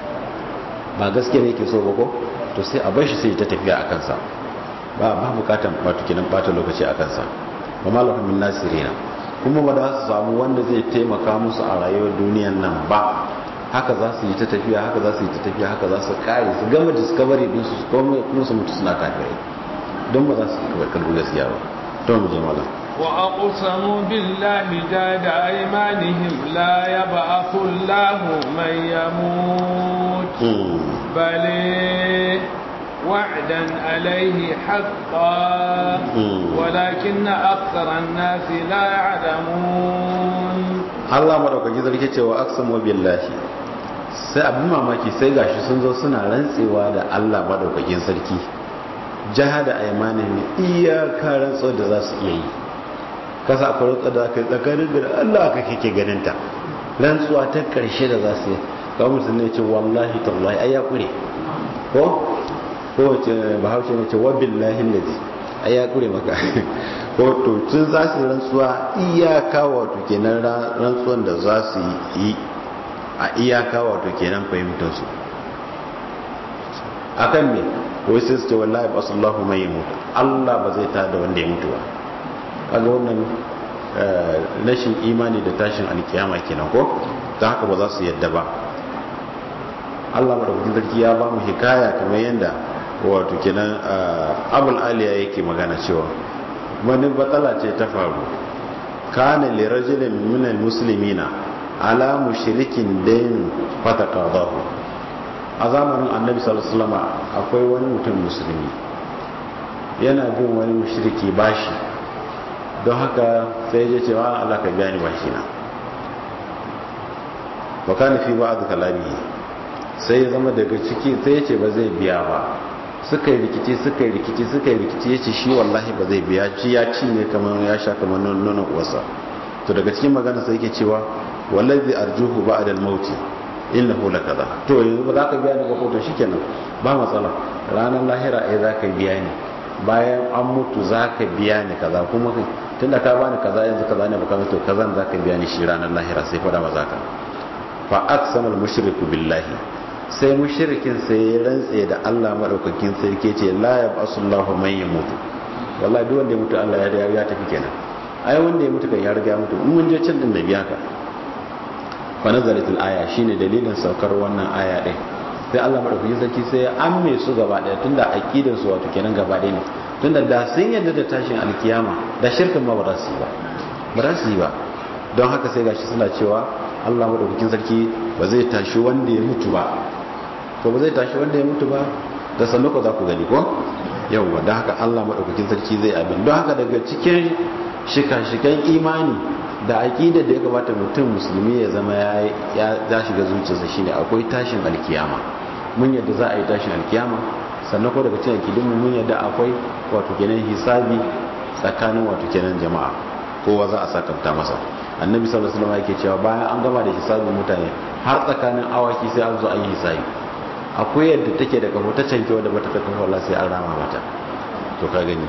ba gaskiya ne yake so ba ko to sai a bar shi sai ta tafiya a kansa ba ba bukatan wato kenan bata lokaci a kansa ba malakun min nasirina kuma ba za su samu wanda zai taimaka musu a rayuwar duniyan nan ba haka za su yi ta tafiya haka za su yi ta tafiya haka za su kare su gama discovery din su kuma su mutu suna kafirai don ba za su karbi gaskiya ba to mu je mala wa aqsamu billahi jada aymanihim la yab'athu Allahu man yamut bale وعدا عليه حقا ولكن أكثر الناس لا يعلمون الله مدوكاkin sarki cewa aqsamu billahi sai abin mamaki sai gashi sun zo suna rantsewa da Allah madaukakin sarki jahada aymanihim iyaka rantsuwa da za su iya yi kasa akwai rantsuwa da kai tsakanin da Allah ka kike ganin ta rantsuwa ta karshe da za su yi kawai mutum ne ce wallahi tallahi ai ya kure ko kowace bahaushe ne ce wa billahi lazi ai ya kure maka ko to tun za su rantsuwa iyaka wato kenan rantsuwan da za su yi a iyaka wato kenan fahimtar su akan me wai sai su ce wallahi basallahu mai mutu Allah ba zai tada wanda ya mutu ba kaga wannan rashin imani da tashin alkiyama kenan ko ta haka ba za su yadda ba Allah madaukakin sarki ya ba mu hikaya kamar yadda wato kenan abul aliya yake magana cewa wani batsala ce ta faru kana li rajulin min almuslimina ala mushrikin dain fataqadahu a zamanin annabi sallallahu alaihi wasallam akwai wani mutum musulmi yana bin wani mushriki bashi don haka sai ya ce wa Allah ka biya ni bashi na wa kana fi ba'd kalamihi sai ya zama daga ciki sai ya ce ba zai biya ba suka yi rikici suka yi rikici suka yi rikici ya ce shi wallahi ba zai biya ci ya cinye kamar ya sha kamar nonon uwarsa to daga cikin magana sai yake cewa wallazi arjuhu ba'da al-maut innahu lakaza to yanzu ba za ka biya ni ba ko to shikenan ba matsala ranar lahira ai za ka biya ni bayan an mutu za ka biya ni kaza kuma tunda ka bani kaza yanzu kaza ne baka to kazan za ka biya ni shi ranar lahira sai fada ba za ka fa aqsama al-mushriku billahi sai mushrikin sai ya rantse da Allah madaukakin sarki ce la yabasullahu man yamutu wallahi duk wanda ya mutu Allah ya ya tafi kenan ai wanda ya mutu kan ya riga mutu in mun je can din da biya ka fa nazalatul aya shine dalilin saukar wannan aya din sai Allah madaukakin sarki sai ya amme su gaba daya tunda aqidar su wato kenan gaba daya ne tunda da sun yadda da tashin alkiyama da shirkin ma ba za su yi ba ba za su yi ba don haka sai gashi suna cewa Allah madaukakin sarki ba zai tashi wanda ya mutu ba to ba zai tashi wanda ya mutu ba da sannu ko za ku gani ko yawwa don haka Allah madaukakin sarki zai abin don haka daga cikin shika-shikan imani da aƙidar da ya kamata mutum musulmi ya zama ya shiga zuciyarsa shine akwai tashin alkiyama mun yadda za a yi tashin alkiyama sannan ko daga cikin akidinmu mun yadda akwai wato kenan hisabi tsakanin wato kenan jama'a kowa za a sakanta masa annabi sallallahu alaihi wasallam yake cewa bayan an gama da hisabin mutane har tsakanin awaki sai an zo an yi hisabi akwai yadda take da kafo ta canke wadda bata ta kafo Allah sai an rama mata to ka gani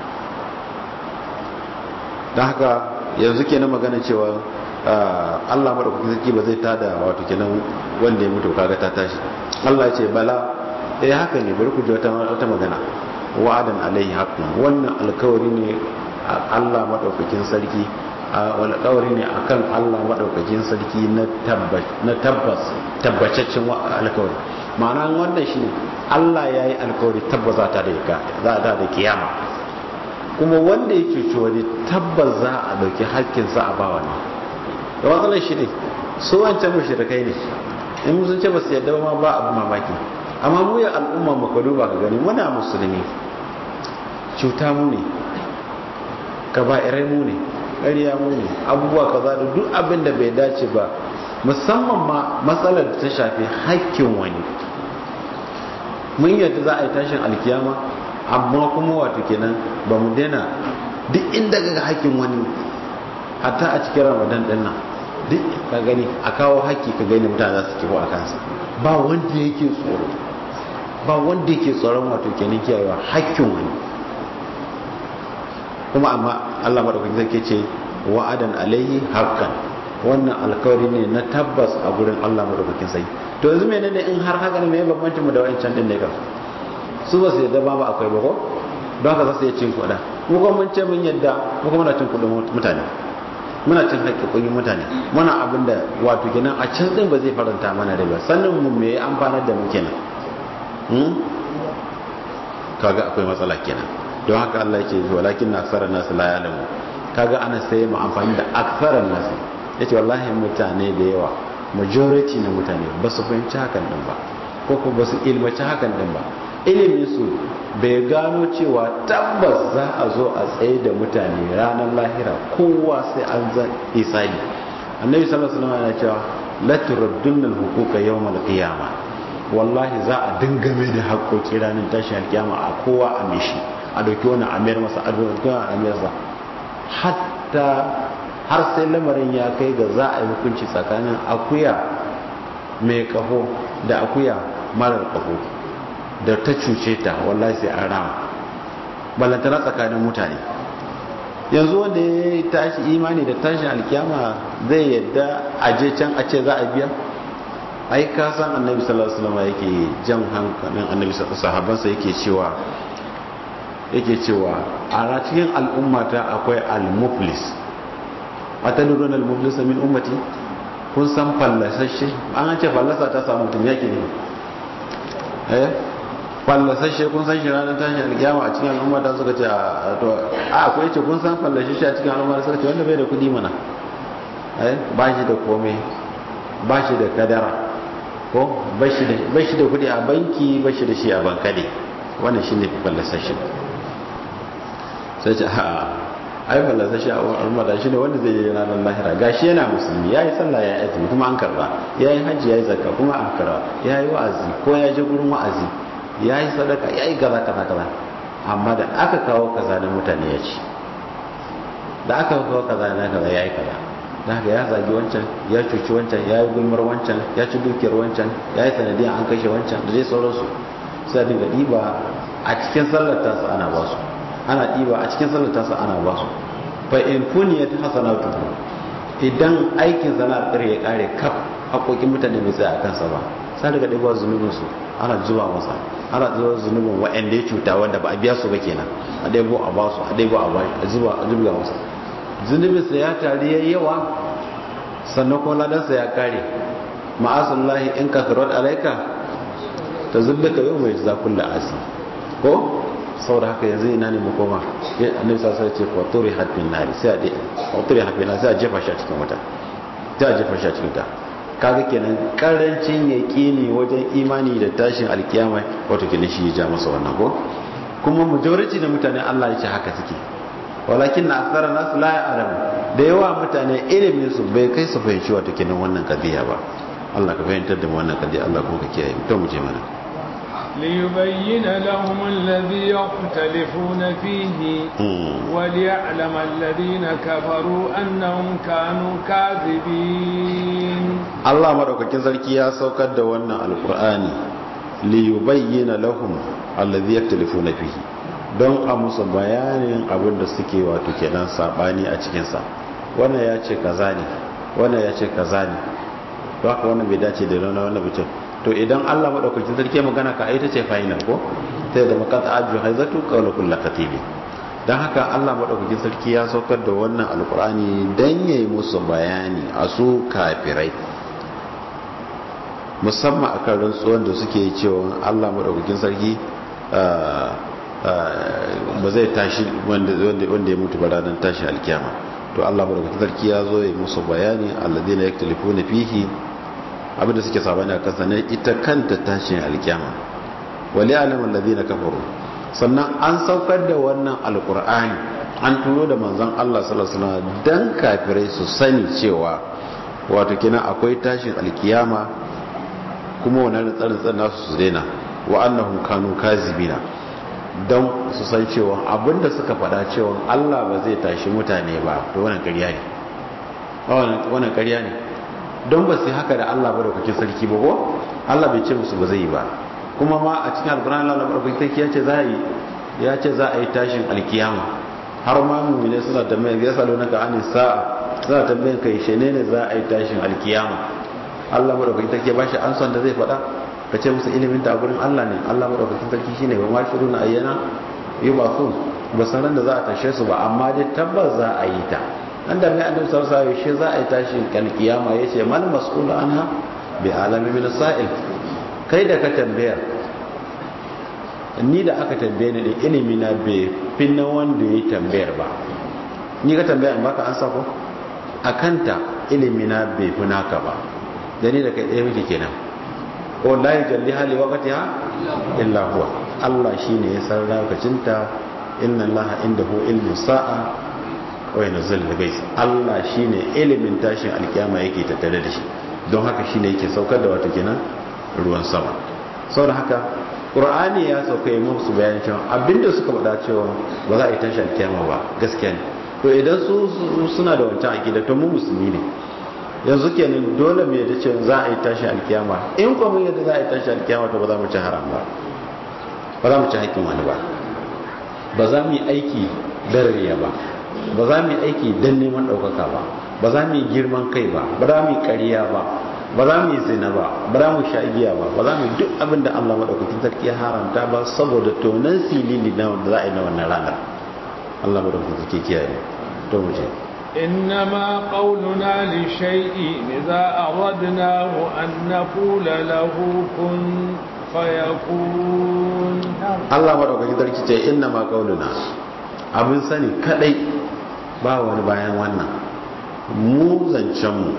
dan haka yanzu kenan magana cewa Allah madaukakin sarki ba zai tada wato kenan wanda ya mutu kaga ta tashi Allah ya ce bala eh haka ne bari ku ji wata wata magana wa'adan alaihi haqqun wannan alkawari ne Allah madaukakin sarki alkawari ne akan Allah madaukakin sarki na tabbas na tabbas tabbataccen alkawari ma'ana wannan shine Allah yayi alkawari tabbata ta da za ta da kiyama kuma wanda ya cuci wani tabbas za a dauki hakkinsa a bawa ne da matsalar shi ne su wancan mushrikai ne in sun ce ba su yadda ma ba abu mamaki amma mu ya al'umma mu ka duba ka gani muna musulmi cuta mu ne kaba'irai mu ne ƙarya mu ne abubuwa kaza da duk abin da bai dace ba musamman ma matsalar da ta shafi hakkin wani mun yadda za a yi tashin alkiyama amma kuma wato kenan ba mu daina duk inda ga hakkin wani hatta a cikin ramadan din nan duk ka gani a kawo haƙƙi ka gani mutane za su kifo a kansa ba wanda yake tsoro ba wanda yake tsoron wato kenan kiyayewa haƙƙin wani kuma amma Allah madaukakin sarki ce wa'adan alaihi haqqan wannan alkawari ne na tabbas a gurin Allah madaukakin sarki to yanzu menene in har haka ne me bambancin mu da wancan din ne kan su ba su yadda ba ba akwai ba ko don haka za su iya cin kuɗa mu kuma mun ce mun yadda mu kuma muna cin kuɗin mutane muna cin haƙƙoƙin mutane muna abin da wato kenan a can ɗin ba zai faranta mana rai ba sannan mu me ya amfanar da mu kenan kaga akwai matsala kenan don haka Allah yake walakin na aksara nasu la ya'lamu kaga ana sai mu amfani da aksara nasu yace wallahi mutane da yawa majority na mutane ba su fahimci hakan din ba ko ko ba su ilmaci hakan din ba ilimin su bai gano cewa tabbas za a zo a tsaye da mutane ranar lahira kowa sai an za isali annabi sallallahu alaihi wasallam yana cewa la turaddunna al-huquqa yawm al-qiyamah wallahi za a dingame da haƙoƙi ranar tashin alkiyama a kowa a mishi a dauki wani amir masa a dauki wani amir masa hatta har sai lamarin ya kai ga za a yi hukunci tsakanin akuya mai kaho da akuya marar kaho da ta cuce ta wallahi sai an rama ballantana tsakanin mutane yanzu wanda ya tashi imani da tashin alkiyama zai yadda a je can a ce za a biya ai ka san annabi sallallahu alaihi wasallam yake jan hankalin annabi sahabbansa yake cewa yake cewa a cikin al'ummata akwai al-muflis atadruna al-muflisa min ummati kun san fallasashe an ce fallasa ta samu mutum yake ne eh fallasashe kun san shi ranar tashin alkiyama a cikin al'umma ta suka ce a to a akwai ce kun san fallasashe a cikin al'umma suka ce wanda bai da kudi mana eh ba shi da komai ba shi da kadara ko ba shi da kudi a banki ba shi da shi a bankade wannan shine fallasashe sai ce a ai fallasashe a al'umma da shi ne wanda zai yi ranar lahira gashi yana musulmi yayi sallah ya azumi kuma an karba yayi hajji yayi zakka kuma an karba yayi wa'azi ko ya je gurin wa'azi ya yi sadaka ya yi gaza kaza kaza amma da aka kawo kaza na mutane ya ci da aka kawo kaza na kaza ya yi kaza da haka ya zagi wancan ya cuci wancan ya yi gulmar wancan ya ci dukiyar wancan ya yi sanadiyar an kashe wancan da zai sauransu sai dinga ɗiba a cikin sallar tasa ana ba su ana ɗiba a cikin sallar tasa ana ba su fa in funiyat hasanatu idan aikin sana'ar ya kare kaf haƙoƙin mutane bai tsaya a kansa ba sai daga ɗiba zunubinsu ana zuba masa ana zuba zunubin waɗanda ya cuta wanda ba a biya su ba kenan a ɗaibo a ba su a ɗaibo a ba a zuba a zuba masa zunubinsa ya tari ya yawa sannan kuma ladansa ya kare ma'asullahi in ka karar alaika ta zubda ka yau mai za kulla asi ko saboda haka yanzu ina ne makoma annabi sa sai ce faturi hadbin nari sai a ɗe faturi hadbin nari sai a jefa shi a cikin wuta sai a jefa shi a cikin wuta kaga kenan karancin yaqini wajen imani da tashin alkiyama wato kenan shi ya ja masa wannan ko kuma majority da mutane Allah ya ce haka suke walakin na akthara nas la ya'lamu da yawa mutane ilimin su bai kai su fahimci wato kenan wannan kadiya ba Allah ka fahimtar da mu wannan kadiya Allah kuma ka kiyaye to mu je mana ليبين لهم الذي يختلفون فيه وليعلم الذين كفروا أنهم كانوا كاذبين الله مدوكاkin sarki ya saukar da wannan alqur'ani liyubayyana lahum alladhi yaktalifuna fihi don a musu bayanin abin da suke wato kenan sabani a cikin sa wannan ya ce kaza ne wannan ya ce kaza ne don haka wannan bai dace da wannan wannan bitin to idan Allah madaukakin sarki magana ka ai ta ce final ko sai da makata aju haizatu qawla kullu katibi dan haka Allah madaukakin sarki ya saukar da wannan alqur'ani dan yayi musu bayani a su kafirai musamman akan rantsuwan da suke cewa Allah madaukakin sarki ba zai tashi wanda wanda ya mutu ba ranar tashi alkiyama to Allah madaukakin sarki ya zo ya musu bayani alladheena yaktalifuna fihi abinda suke sabani a kansa ne ita kanta tashin alkiyama wali alamun ladina kafaru sannan an saukar da wannan alkur'ani an turo da manzon Allah sallallahu alaihi wasallam dan kafirai su sani cewa wato kina akwai tashin alkiyama kuma wannan tsarin nasu su daina wa annahum kanu kazibina don su san cewa abinda suka faɗa cewa Allah ba zai tashi mutane ba to wannan ƙarya ne wannan ƙarya ne don ba su haka da Allah ba da kuke sarki ba ko Allah bai ce musu ba zai yi ba kuma ma a cikin alkur'ani Allah ba kuke ya ce za a yi ya ce za a yi tashin alkiyama har ma mu'mine suna tambayar ya salo naka anin sa'a suna tambayar kai shene ne za a yi tashin alkiyama Allah ba da kuke take ba shi an son da zai faɗa ka ce musu ilimin ta gurin Allah ne Allah ba da kuke sarki shine ba ma shiru na ayyana yubasun ba san da za a tashe su ba amma dai tabbas za a yi ta an da mai annabi sallallahu alaihi wasallam za a yi tashin kalkiyama yace mal mas'ul anha bi alami min sa'il kai da ka tambaya ni da aka tambaye ni da ilimi na bai finna wanda ya tambayar ba ni ka tambaya in baka ansa ko akanta ilimi na bai fi naka ba da ni da kai ɗaya muke kenan ko la yujalli hali waqtiha illa huwa Allah shine ya san lokacinta inna Allah indahu ilmu sa'a wai na zalla bai Allah shine ilimin tashin alkiyama yake tattare da shi don haka shine yake saukar da wata kenan ruwan sama saboda haka qur'ani ya sauka yi musu bayanin cewa abinda suka faɗa cewa ba za a yi tashin alkiyama ba gaskiya ne to idan su suna da wancan akida to mu musulmi ne yanzu kenan dole mu yadda cewa za a yi tashin alkiyama in kuma mun yadda za a yi tashin alkiyama to ba za mu ci haram ba ba za mu ci haƙƙin wani ba ba za mu yi aiki darariya ba ba za mu yi aiki don neman ɗaukaka ba ba za mu yi girman kai ba ba za mu yi ƙariya ba ba za mu yi zina ba ba za mu sha giya ba ba za mu yi duk abin da Allah maɗaukakin sarki ya haramta ba saboda tonan silili na wanda za a yi na wannan ranar Allah maɗaukakin sarki kiyaye to mu je إنما قولنا لشيء إذا أردناه أن نقول له كن فيكون Allah madaukakin sarki ce inna ma qauluna abin sani kadai ba wani bayan wannan mu zancen mu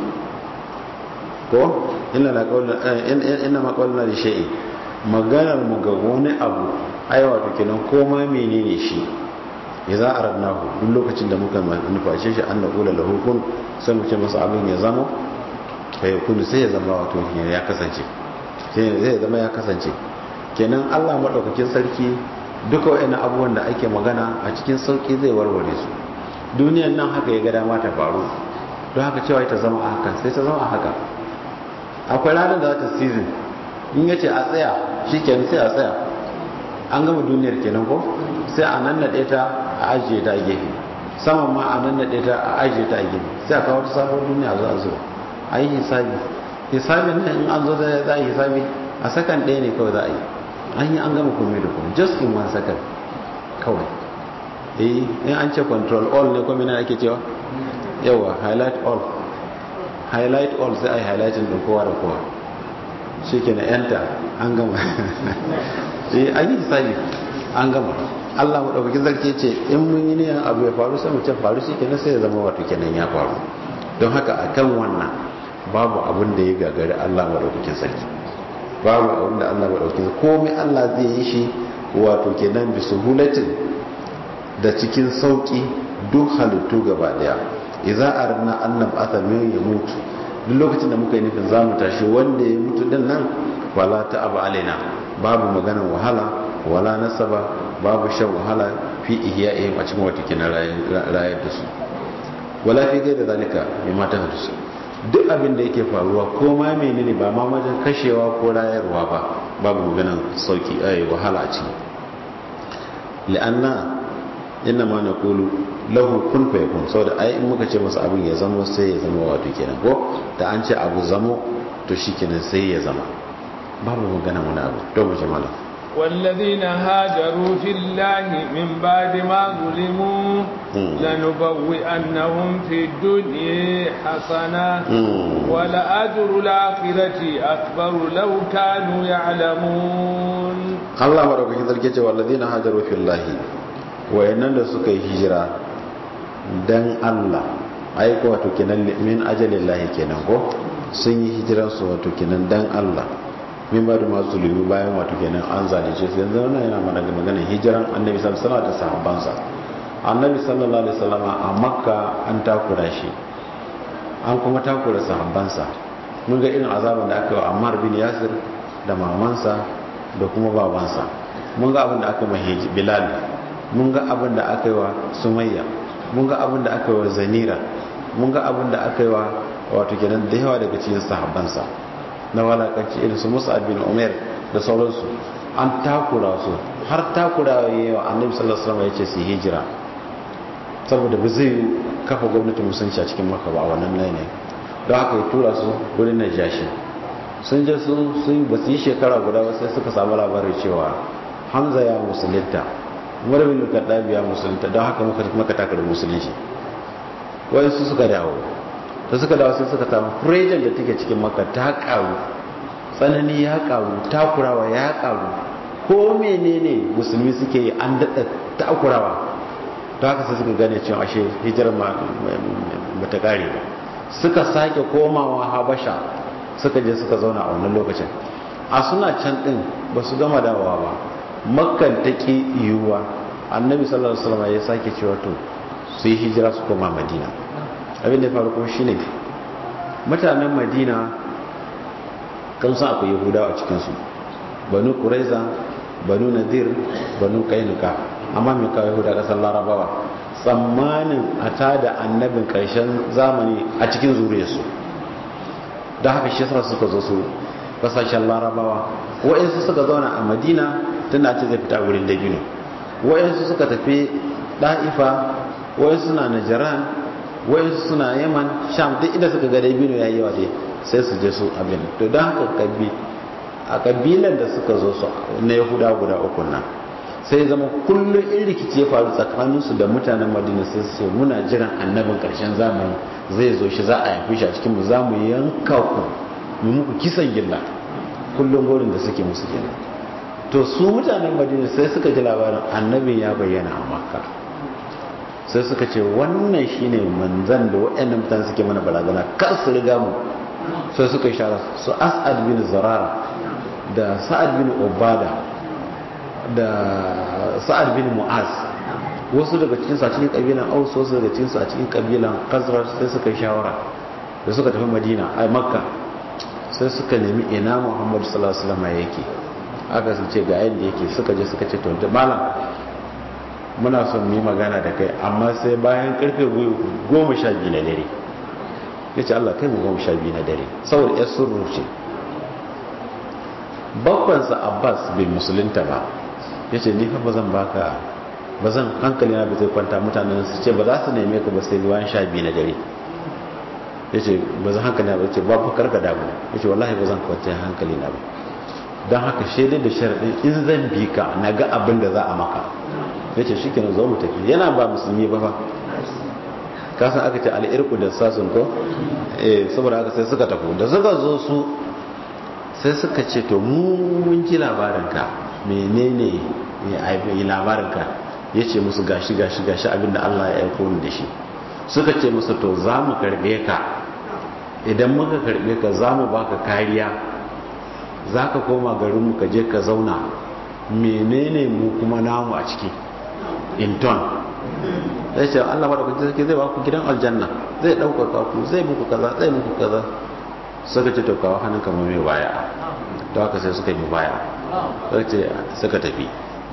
ko inna la qauluna inna ma qauluna li shay'in maganar mu ga wani abu ai wato kenan koma menene shi idza aradnahu duk lokacin da muka nufashe shi an naqula lahu kun sai mu ce masa abin ya zama kai kun sai ya zama wato ya kasance sai zai zama ya kasance kenan Allah madaukakin sarki duka wayannan abubuwan da ake magana a cikin sauki zai warware su duniyar nan haka ya ga dama ta faru don haka cewa ta zama a haka sai ta zama a haka akwai ranar da za ta season in yace a tsaya shikenan sai a tsaya an gama duniyar kenan ko sai a nan naɗe ta a ajiye ta a gefe saman ma a nan naɗe ta a ajiye ta a gefe sai a kawo ta sabon duniya za a zo a yi hisabi hisabin nan in an zo da za a yi hisabi a sakan ɗaya ne kawai za a yi an yi an gama komai da komai just in one second kawai eh in an ce control all ne kuma ake cewa yawa highlight all highlight all sai a yi highlighting ɗin kowa da kowa shi ke na enter an gama eh an yi hisabi an gama Allah maɗaukakin zarki ce in mun yi niyan abu ya faru sai mu ce faru shi kenan sai ya zama wato kenan ya faru don haka akan wannan babu abin da ya gagari Allah maɗaukakin sarki babu abin da Allah maɗaukakin sarki komai Allah zai yi shi wato kenan bi suhulatin da cikin sauki duk halittu gaba daya idza arna annab athamin ya mutu duk lokacin da muka yi nufin zamu tashi wanda ya mutu din nan wala ta'aba alaina babu maganar wahala wala nasaba babu shan wahala fi ihya'ihim a cikin wata kina rayar da su wala fi gaida zalika bi mata hadisu duk abin da yake faruwa ko ma menene ba ma wajen kashewa ko rayarwa ba babu maganar sauki ai wahala a ciki li'anna inna ma naqulu lahu kun fayakun saboda ai in muka ce masa abin ya zama sai ya zama wato kenan ko da an ce abu zamo to shikenan sai ya zama babu magana wani abu to mu jama'a والذين هاجروا في الله من بعد ما ظلموا لنبوئنهم في الدنيا حسنة ولأجر الآخرة أكبر لو كانوا يعلمون الله مرحبا كذلك كيف والذين هاجروا في الله وإننا سكي هجرة dan Allah ai ko wato kenan min ajalillahi kenan ko sun yi hijiransu wato kenan dan Allah min ba da masu lumi bayan wato kenan an zalice su yanzu wannan yana mana ga maganar hijiran annabi sallallahu alaihi wasallam da sahabbansa annabi sallallahu alaihi wasallam a makka an takura shi an kuma takura sahabbansa mun ga irin azaban da aka yi wa ammar bin yasir da mamansa da kuma babansa mun ga abin da aka yi wa bilal mun ga abin da aka yi wa sumayya mun ga abin da aka yi wa zanira mun ga abin da aka yi wa wato kenan da yawa daga cikin sahabbansa na walakanci irin su musa bin umar da sauransu an takura su har takura ya yi wa annabi sallallahu alaihi wasallam ya ce su hijira saboda ba zai kafa gwamnatin musulunci a cikin maka ba a wannan ne don haka ya tura su wurin najashi sun je su sun ba su yi shekara guda ba sai suka samu labarin cewa hamza ya musulunta umar bin kaddabi ya musulunta don haka muka takar musulunci wayansu suka dawo da suka dawo sai suka samu prejan da take cikin maka ta karu tsanani ya karu takurawa ya karu ko menene musulmi suke yi an daɗa takurawa to haka sai suka gane cewa ashe hijirar ba ta kare ba suka sake komawa habasha suka je suka zauna a wannan lokacin a suna can din ba su gama dawowa ba makkan ta ki yiwuwa annabi sallallahu alaihi wasallam ya sake cewa to su yi hijira su koma madina abin da ya faru kuma shine mutanen madina kan san akwai yahudawa a cikinsu banu kuraiza banu nadir banu kainuka amma mai kawo yahuda kasar larabawa tsammanin a tada annabin karshen zamani a cikin zuriyarsu da haka shi yasa suka zo su kasashen larabawa wa'insu suka zauna a madina tun da ce zai fita wurin dabino wa'insu suka tafi ɗa'ifa wa'insu suna najaran wa'insu suna yaman sham duk inda suka ga dabino ya yi dai sai su je su abin to don haka kabi a kabilan da suka zo su na yahuda guda uku nan sai zama kullum in rikici ya faru tsakaninsu da mutanen madina sai su muna jiran annabin karshen zamani zai zo shi za a yafi shi a cikin mu za mu yanka ku mu muku kisan gilla kullum gorin da suke musu kenan to su mutanen madina sai suka ji labarin annabin ya bayyana a makka sai suka ce wannan shine manzan da waɗannan mutane suke mana barazana kar su riga mu sai suka yi shara su as'ad bin zarara da sa'ad bin obada da sa'ad bin mu'az wasu daga cikinsu a cikin kabilan aus wasu daga cikinsu a cikin kabilan kazrar sai suka yi shawara da suka tafi madina a makka sai suka nemi ina muhammadu sallallahu alaihi wasallam yake aka sun ce ga yadda yake suka je suka ce to malam muna son mu yi magana da kai amma sai bayan karfe goma sha biyu na dare ya ce allah kai mu goma sha biyu na dare saboda ya surru ce babbansa abbas bai musulunta ba ya ce ni fa ba zan baka ba zan hankali na bai zai kwanta mutanen su ce ba za su neme ka ba sai bayan sha biyu na dare ya ce ba zan hankali na ba ce babu karka damu ya ce wallahi ba zan kwanta hankali na ba don haka shaidar da sharaɗin in zan bi ka na ga abin da za a maka ya ce shi kenan zo mu tafi yana ba musulmi ba ba kasan aka ce al'irku da sasun ko eh saboda haka sai suka tafi da suka zo su sai suka ce to mu mun ji labarinka menene yi labarinka ya ce musu gashi gashi gashi abinda Allah ya aiko ni da shi suka ce musu to za mu karbe ka idan muka karbe ka za mu baka kariya za ka koma garinmu ka je ka zauna menene mu kuma namu a ciki inton zai ce Allah maɗaukaki sarki zai baku gidan aljanna zai ɗaukaka ku zai muku kaza zai muku kaza suka ce to kawo hannun kamar mai baya to haka sai suka yi baya suka ce suka tafi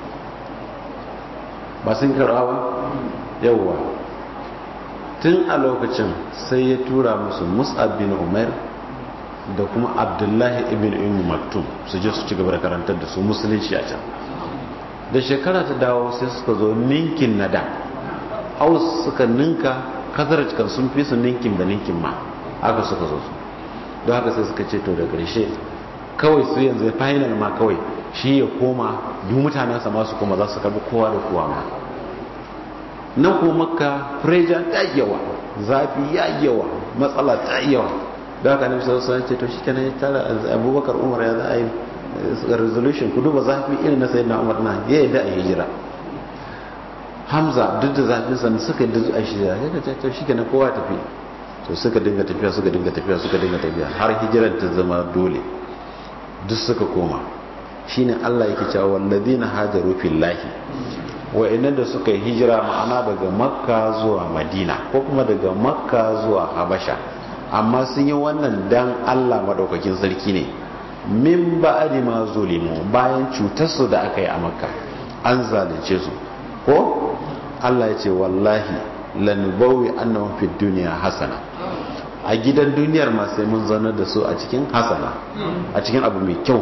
ba sun karɓa ba yauwa tun a lokacin sai ya tura musu mus'ab bin umar da kuma abdullahi ibn umu maktum su je su ci gaba da karantar da su musulunci a can da shekara ta dawo sai suka zo ninkin na da aus suka ninka kazar kan sun fi su ninkin da ninkin ma aka suka zo su don haka sai suka ce to da ƙarshe kawai su yanzu final ma kawai shi ya koma duk mutanensa masu koma za su karbi kowa da kowa ma nan kuma makka freja ta yawa zafi ya yawa matsala ta yawa da haka nabi sallallahu alaihi ce to shi kenan ya tara abubakar umar ya za a yi resolution ku duba zafi irin na sayyidina umar na ya yadda a hijira hamza duk da zafin sa suka yi a hijira ya ga to shi kenan kowa tafi to suka dinga tafiya suka dinga tafiya suka dinga tafiya har hijirar ta zama dole duk suka koma shine Allah yake cewa wallazina hajaru fillahi wa'annan da suka yi hijira ma'ana daga makka zuwa madina ko kuma daga makka zuwa habasha amma sun yi wannan dan Allah madaukakin sarki ne min ba'di ma zulimu bayan cutar su da aka yi a makka an zalunce su ko Allah ya ce wallahi lanubawi annahum fid dunya hasana a gidan duniyar ma sai mun zanar da su a cikin hasana a cikin abu mai kyau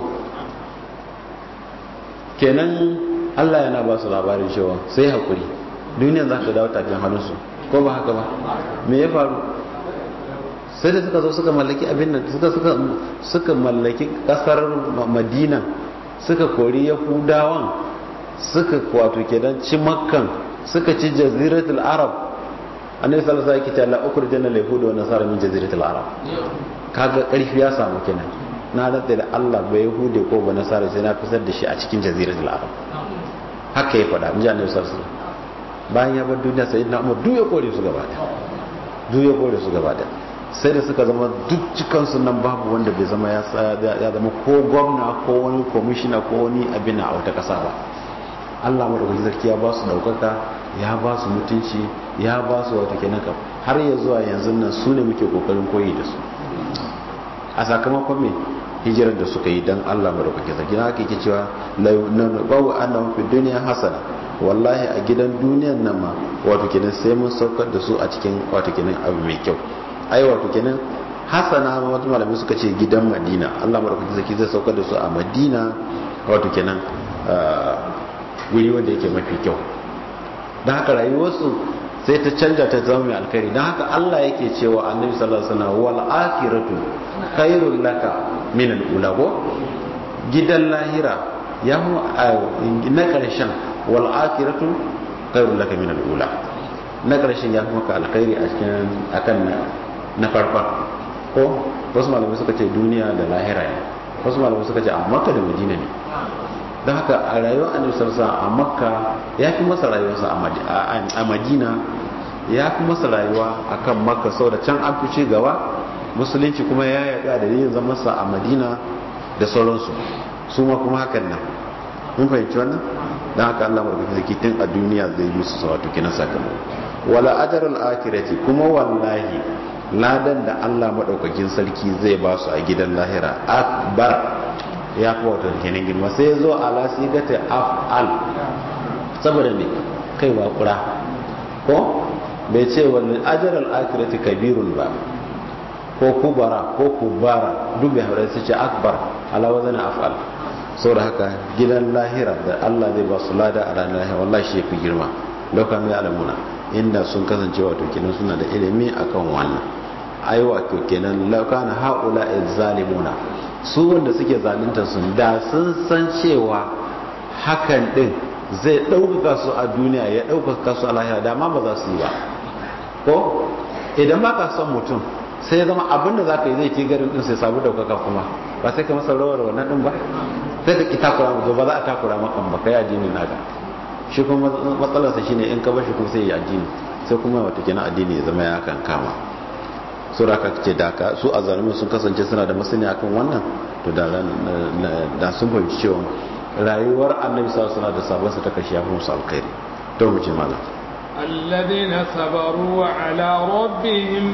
kenan Allah yana ba su labarin cewa sai hakuri duniyar za ta dawo tafin hannunsu ko ba haka ba me ya faru sai da suka zo suka mallaki abin nan suka suka suka mallaki kasar madina suka kori yahudawan suka wato kenan ci makkan suka ci jaziratul arab annabi sallallahu alaihi wasallam la ukhrijana al yahuda wa nasara min jaziratul arab kaga karfi ya samu kenan na rantsa da Allah ba yahude ko ba nasara sai na fitar da shi a cikin jaziratul arab haka ya faɗa inji annabi sallallahu alaihi wasallam bayan ya bar duniya sayyidina umar duk ya kore su gaba da duk ya kore su gaba da sai da suka zama duk cikansu nan babu wanda bai zama ya zama ko gwamna ko wani komishina ko wani abin a wata ƙasa ba allah maɗaukaki sarki ya ba su ɗaukaka ya ba su mutunci ya ba su wata kenan kam har ya zuwa yanzu nan su ne muke kokarin koyi da su a sakamakon me hijirar da suka yi don allah maɗaukaki sarki na haka yake cewa bawu annahum fi duniya hasana wallahi a gidan duniyan nan ma wato kenan sai mun saukar da su a cikin wato kenan abu mai kyau ai wato kenan hasana wata malamai suka ce gidan madina allah maɗaukaki zaki zai saukar da su a madina wato kenan guri wanda yake mafi kyau don haka rayuwarsu sai ta canja ta zama mai alkhairi don haka allah yake cewa annabi sallallahu alaihi wasallam wal akhiratu khairul laka min al ula ko gidan lahira ya mu na karshen wal akhiratu khairul laka min al ula na karshen ya fi maka alkhairi a cikin akan na farkon ko wasu malamai suka ce duniya da lahira ne wasu malamai suka ce a makka da madina ne don haka a rayuwar annabi sallallahu a makka ya fi masa rayuwarsa a madina ya fi masa rayuwa a kan makka sau da can an fi gaba musulunci kuma ya yaɗu a dalilin zamansa a madina da sauransu su ma kuma hakan nan mun fahimci wannan don haka allah maɗaukaki zaki tun a duniya zai yi su wato kina sakamako wala ajarul akirati kuma wallahi ladan da allah maɗaukakin sarki zai ba su a gidan lahira akbar ya fi wato kenan girma sai ya zo ala sigata af'al saboda ne kaiwa kura ko bai ce wani ajarar akirati kabirun ba ko kubara ko kubara duk bai haɗa su ce akbar ala wazana af'al saboda haka gidan lahira da Allah zai ba su lada a ranar lahira wallahi shi fi girma lauka mai alamuna inda sun kasance wato kenan suna da ilimi akan wannan ai wato kenan lauka na haula zalimuna su wanda suke zalunta sun da sun san cewa hakan din zai ɗaukaka su a duniya ya ɗaukaka su a lahira da ma ba za su yi ba ko idan ba ka son mutum sai ya zama abinda za ka yi zai ke garin din sai sabu ɗaukaka kuma ba sai ka masa rawar wannan din ba sai ka ki takura mu ba za a takura maka ba kai addini naka shi kuma matsalarsa shine in ka bashi kuma sai ya addini sai kuma wata kenan addini ya zama ya kan kama sura ka ce da ka su azalimin sun kasance suna da masani akan wannan to da da sun fahimci cewa rayuwar annabi sallallahu alaihi wasallam da sabansa ta kashi ya fi musu alkhairi to mu ce malam الذين صبروا وعلى ربهم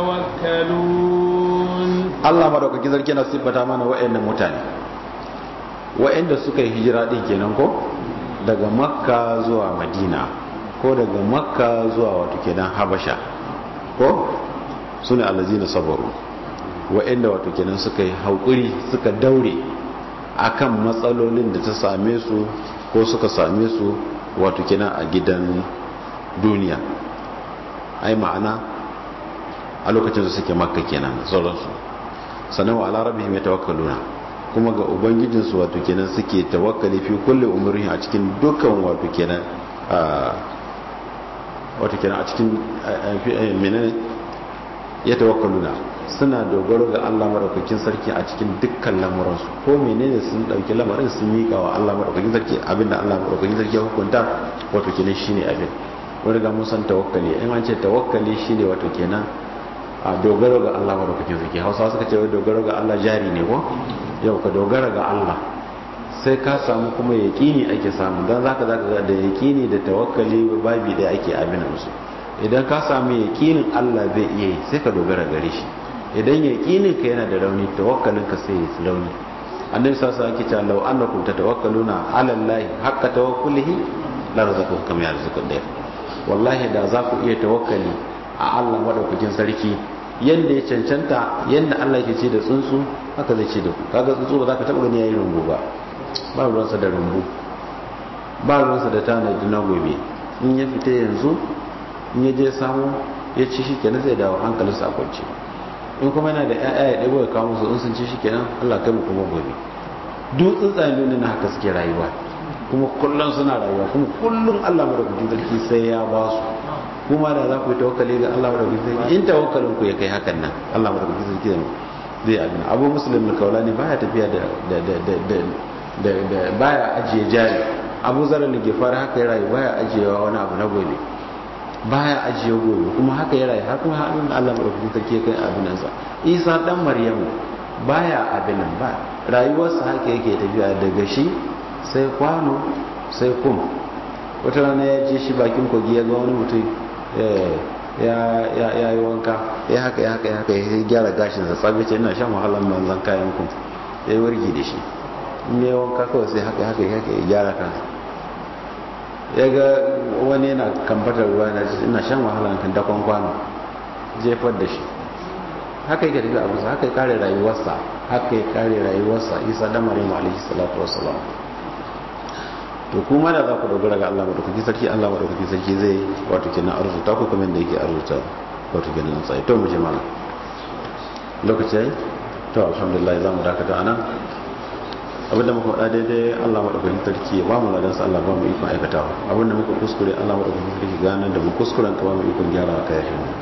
يتوكلون Allah madaukaki zarki na siffata mana wa'annan mutane wa'anda suka yi hijira din kenan ko daga makka zuwa madina ko daga makka zuwa wato kenan habasha ko sune allazina sabaru wa'anda wato kenan suka yi haƙuri suka daure akan matsalolin da ta same su ko suka same su wato kenan a gidan duniya ai ma'ana a lokacin da suke makka kenan sauransu sannan wa ala rabbihim yatawakkaluna kuma ga ubangijinsu wato kenan suke tawakkali fi kulli umrihi a cikin dukkan wato kenan wato kenan a cikin menene yatawakkaluna suna dogaro ga Allah madaukakin sarki a cikin dukkan lamuransu ko menene sun dauki lamarin sun mika wa Allah madaukakin sarki abinda Allah madaukakin sarki ya hukunta wato kenan shine abin wani ga mun san tawakkali in an ce tawakkali shine wato kenan a dogaro ga Allah madaukakin sarki Hausawa suka ce wai dogaro ga Allah jari ne ko yau ka dogara ga Allah sai ka samu kuma yaqini ake samu dan zaka zaka ga da yaqini da tawakkali babi da ake abin musu idan ka samu yaqinin Allah zai iya sai ka dogara gare shi idan yaqinin ka yana da rauni tawakkalin ka sai ya rauni annabi sallallahu alaihi wasallam yake cewa law annakum tatawakkaluna ala Allah haqqa tawakkulihi la razaqakum kama yarzuqu dayr wallahi da za ku iya tawakkali a Allah madaukakin sarki yadda ya cancanta yadda Allah yake ce da tsuntsu haka zai ce da ku kaga tsuntsu ba za ka taɓa gani yayin rumbu ba ba ruwansa da rumbu ba ruwansa da tanadi na gobe in ya fita yanzu in ya je samu ya ci shi kenan zai dawo hankalinsa a kwance in kuma yana da ƴaƴa ya ɗago ya kawo musu in sun ci shi kenan Allah kai mu kuma gobe duk tsuntsayen duniya na haka suke rayuwa kuma kullum suna rayuwa kuma kullum Allah madaukakin sarki sai ya ba su kuma da za ku yi tawakkali ga Allah madaukakin sarki in tawakkalin ku ya kai hakan nan Allah madaukakin sarki zai abin abu muslim da kaulani baya tafiya da da da da da da baya ajiye jari abu zarar da ke fara haka ya rayu baya ajiyewa wani abu na gobe baya ajiye gobe kuma haka ya rayu har kuma hannun Allah madaukakin sarki ya kai abin nan sa Isa dan Maryamu baya abin nan ba rayuwarsa haka yake tafiya daga shi sai kwano sai kum wata rana ya je shi bakin kogi ya ga wani mutum ya yi wanka ya haka ya haka ya haka ya gyara gashinsa tsabi ce ina shan wahalar manzan kayan kum ya yi wargi da shi in ya yi wanka kawai sai haka haka ya haka ya gyara kansa ya ga wani yana kamfatar ruwa na ina shan wahalar kan dakon kwano jefar da shi haka yake tafi abu haka ya kare rayuwarsa haka ya kare rayuwarsa isa da marimu alaihi salatu wassalam to kuma da za ku dogara ga Allah madaukaki sarki Allah madaukaki sarki zai wato kenan arzuta ku kamar da yake arzuta wato kenan tsaye to mu je mana lokaci yayi to alhamdulillah za mu dakata anan abinda muka faɗa daidai Allah madaukakin sarki ya ba mu ladan sa Allah ba mu ikon aikatawa abinda muka kuskure Allah madaukakin sarki ganar da mu kuskuren ka ba mu ikon gyara ka yafi mu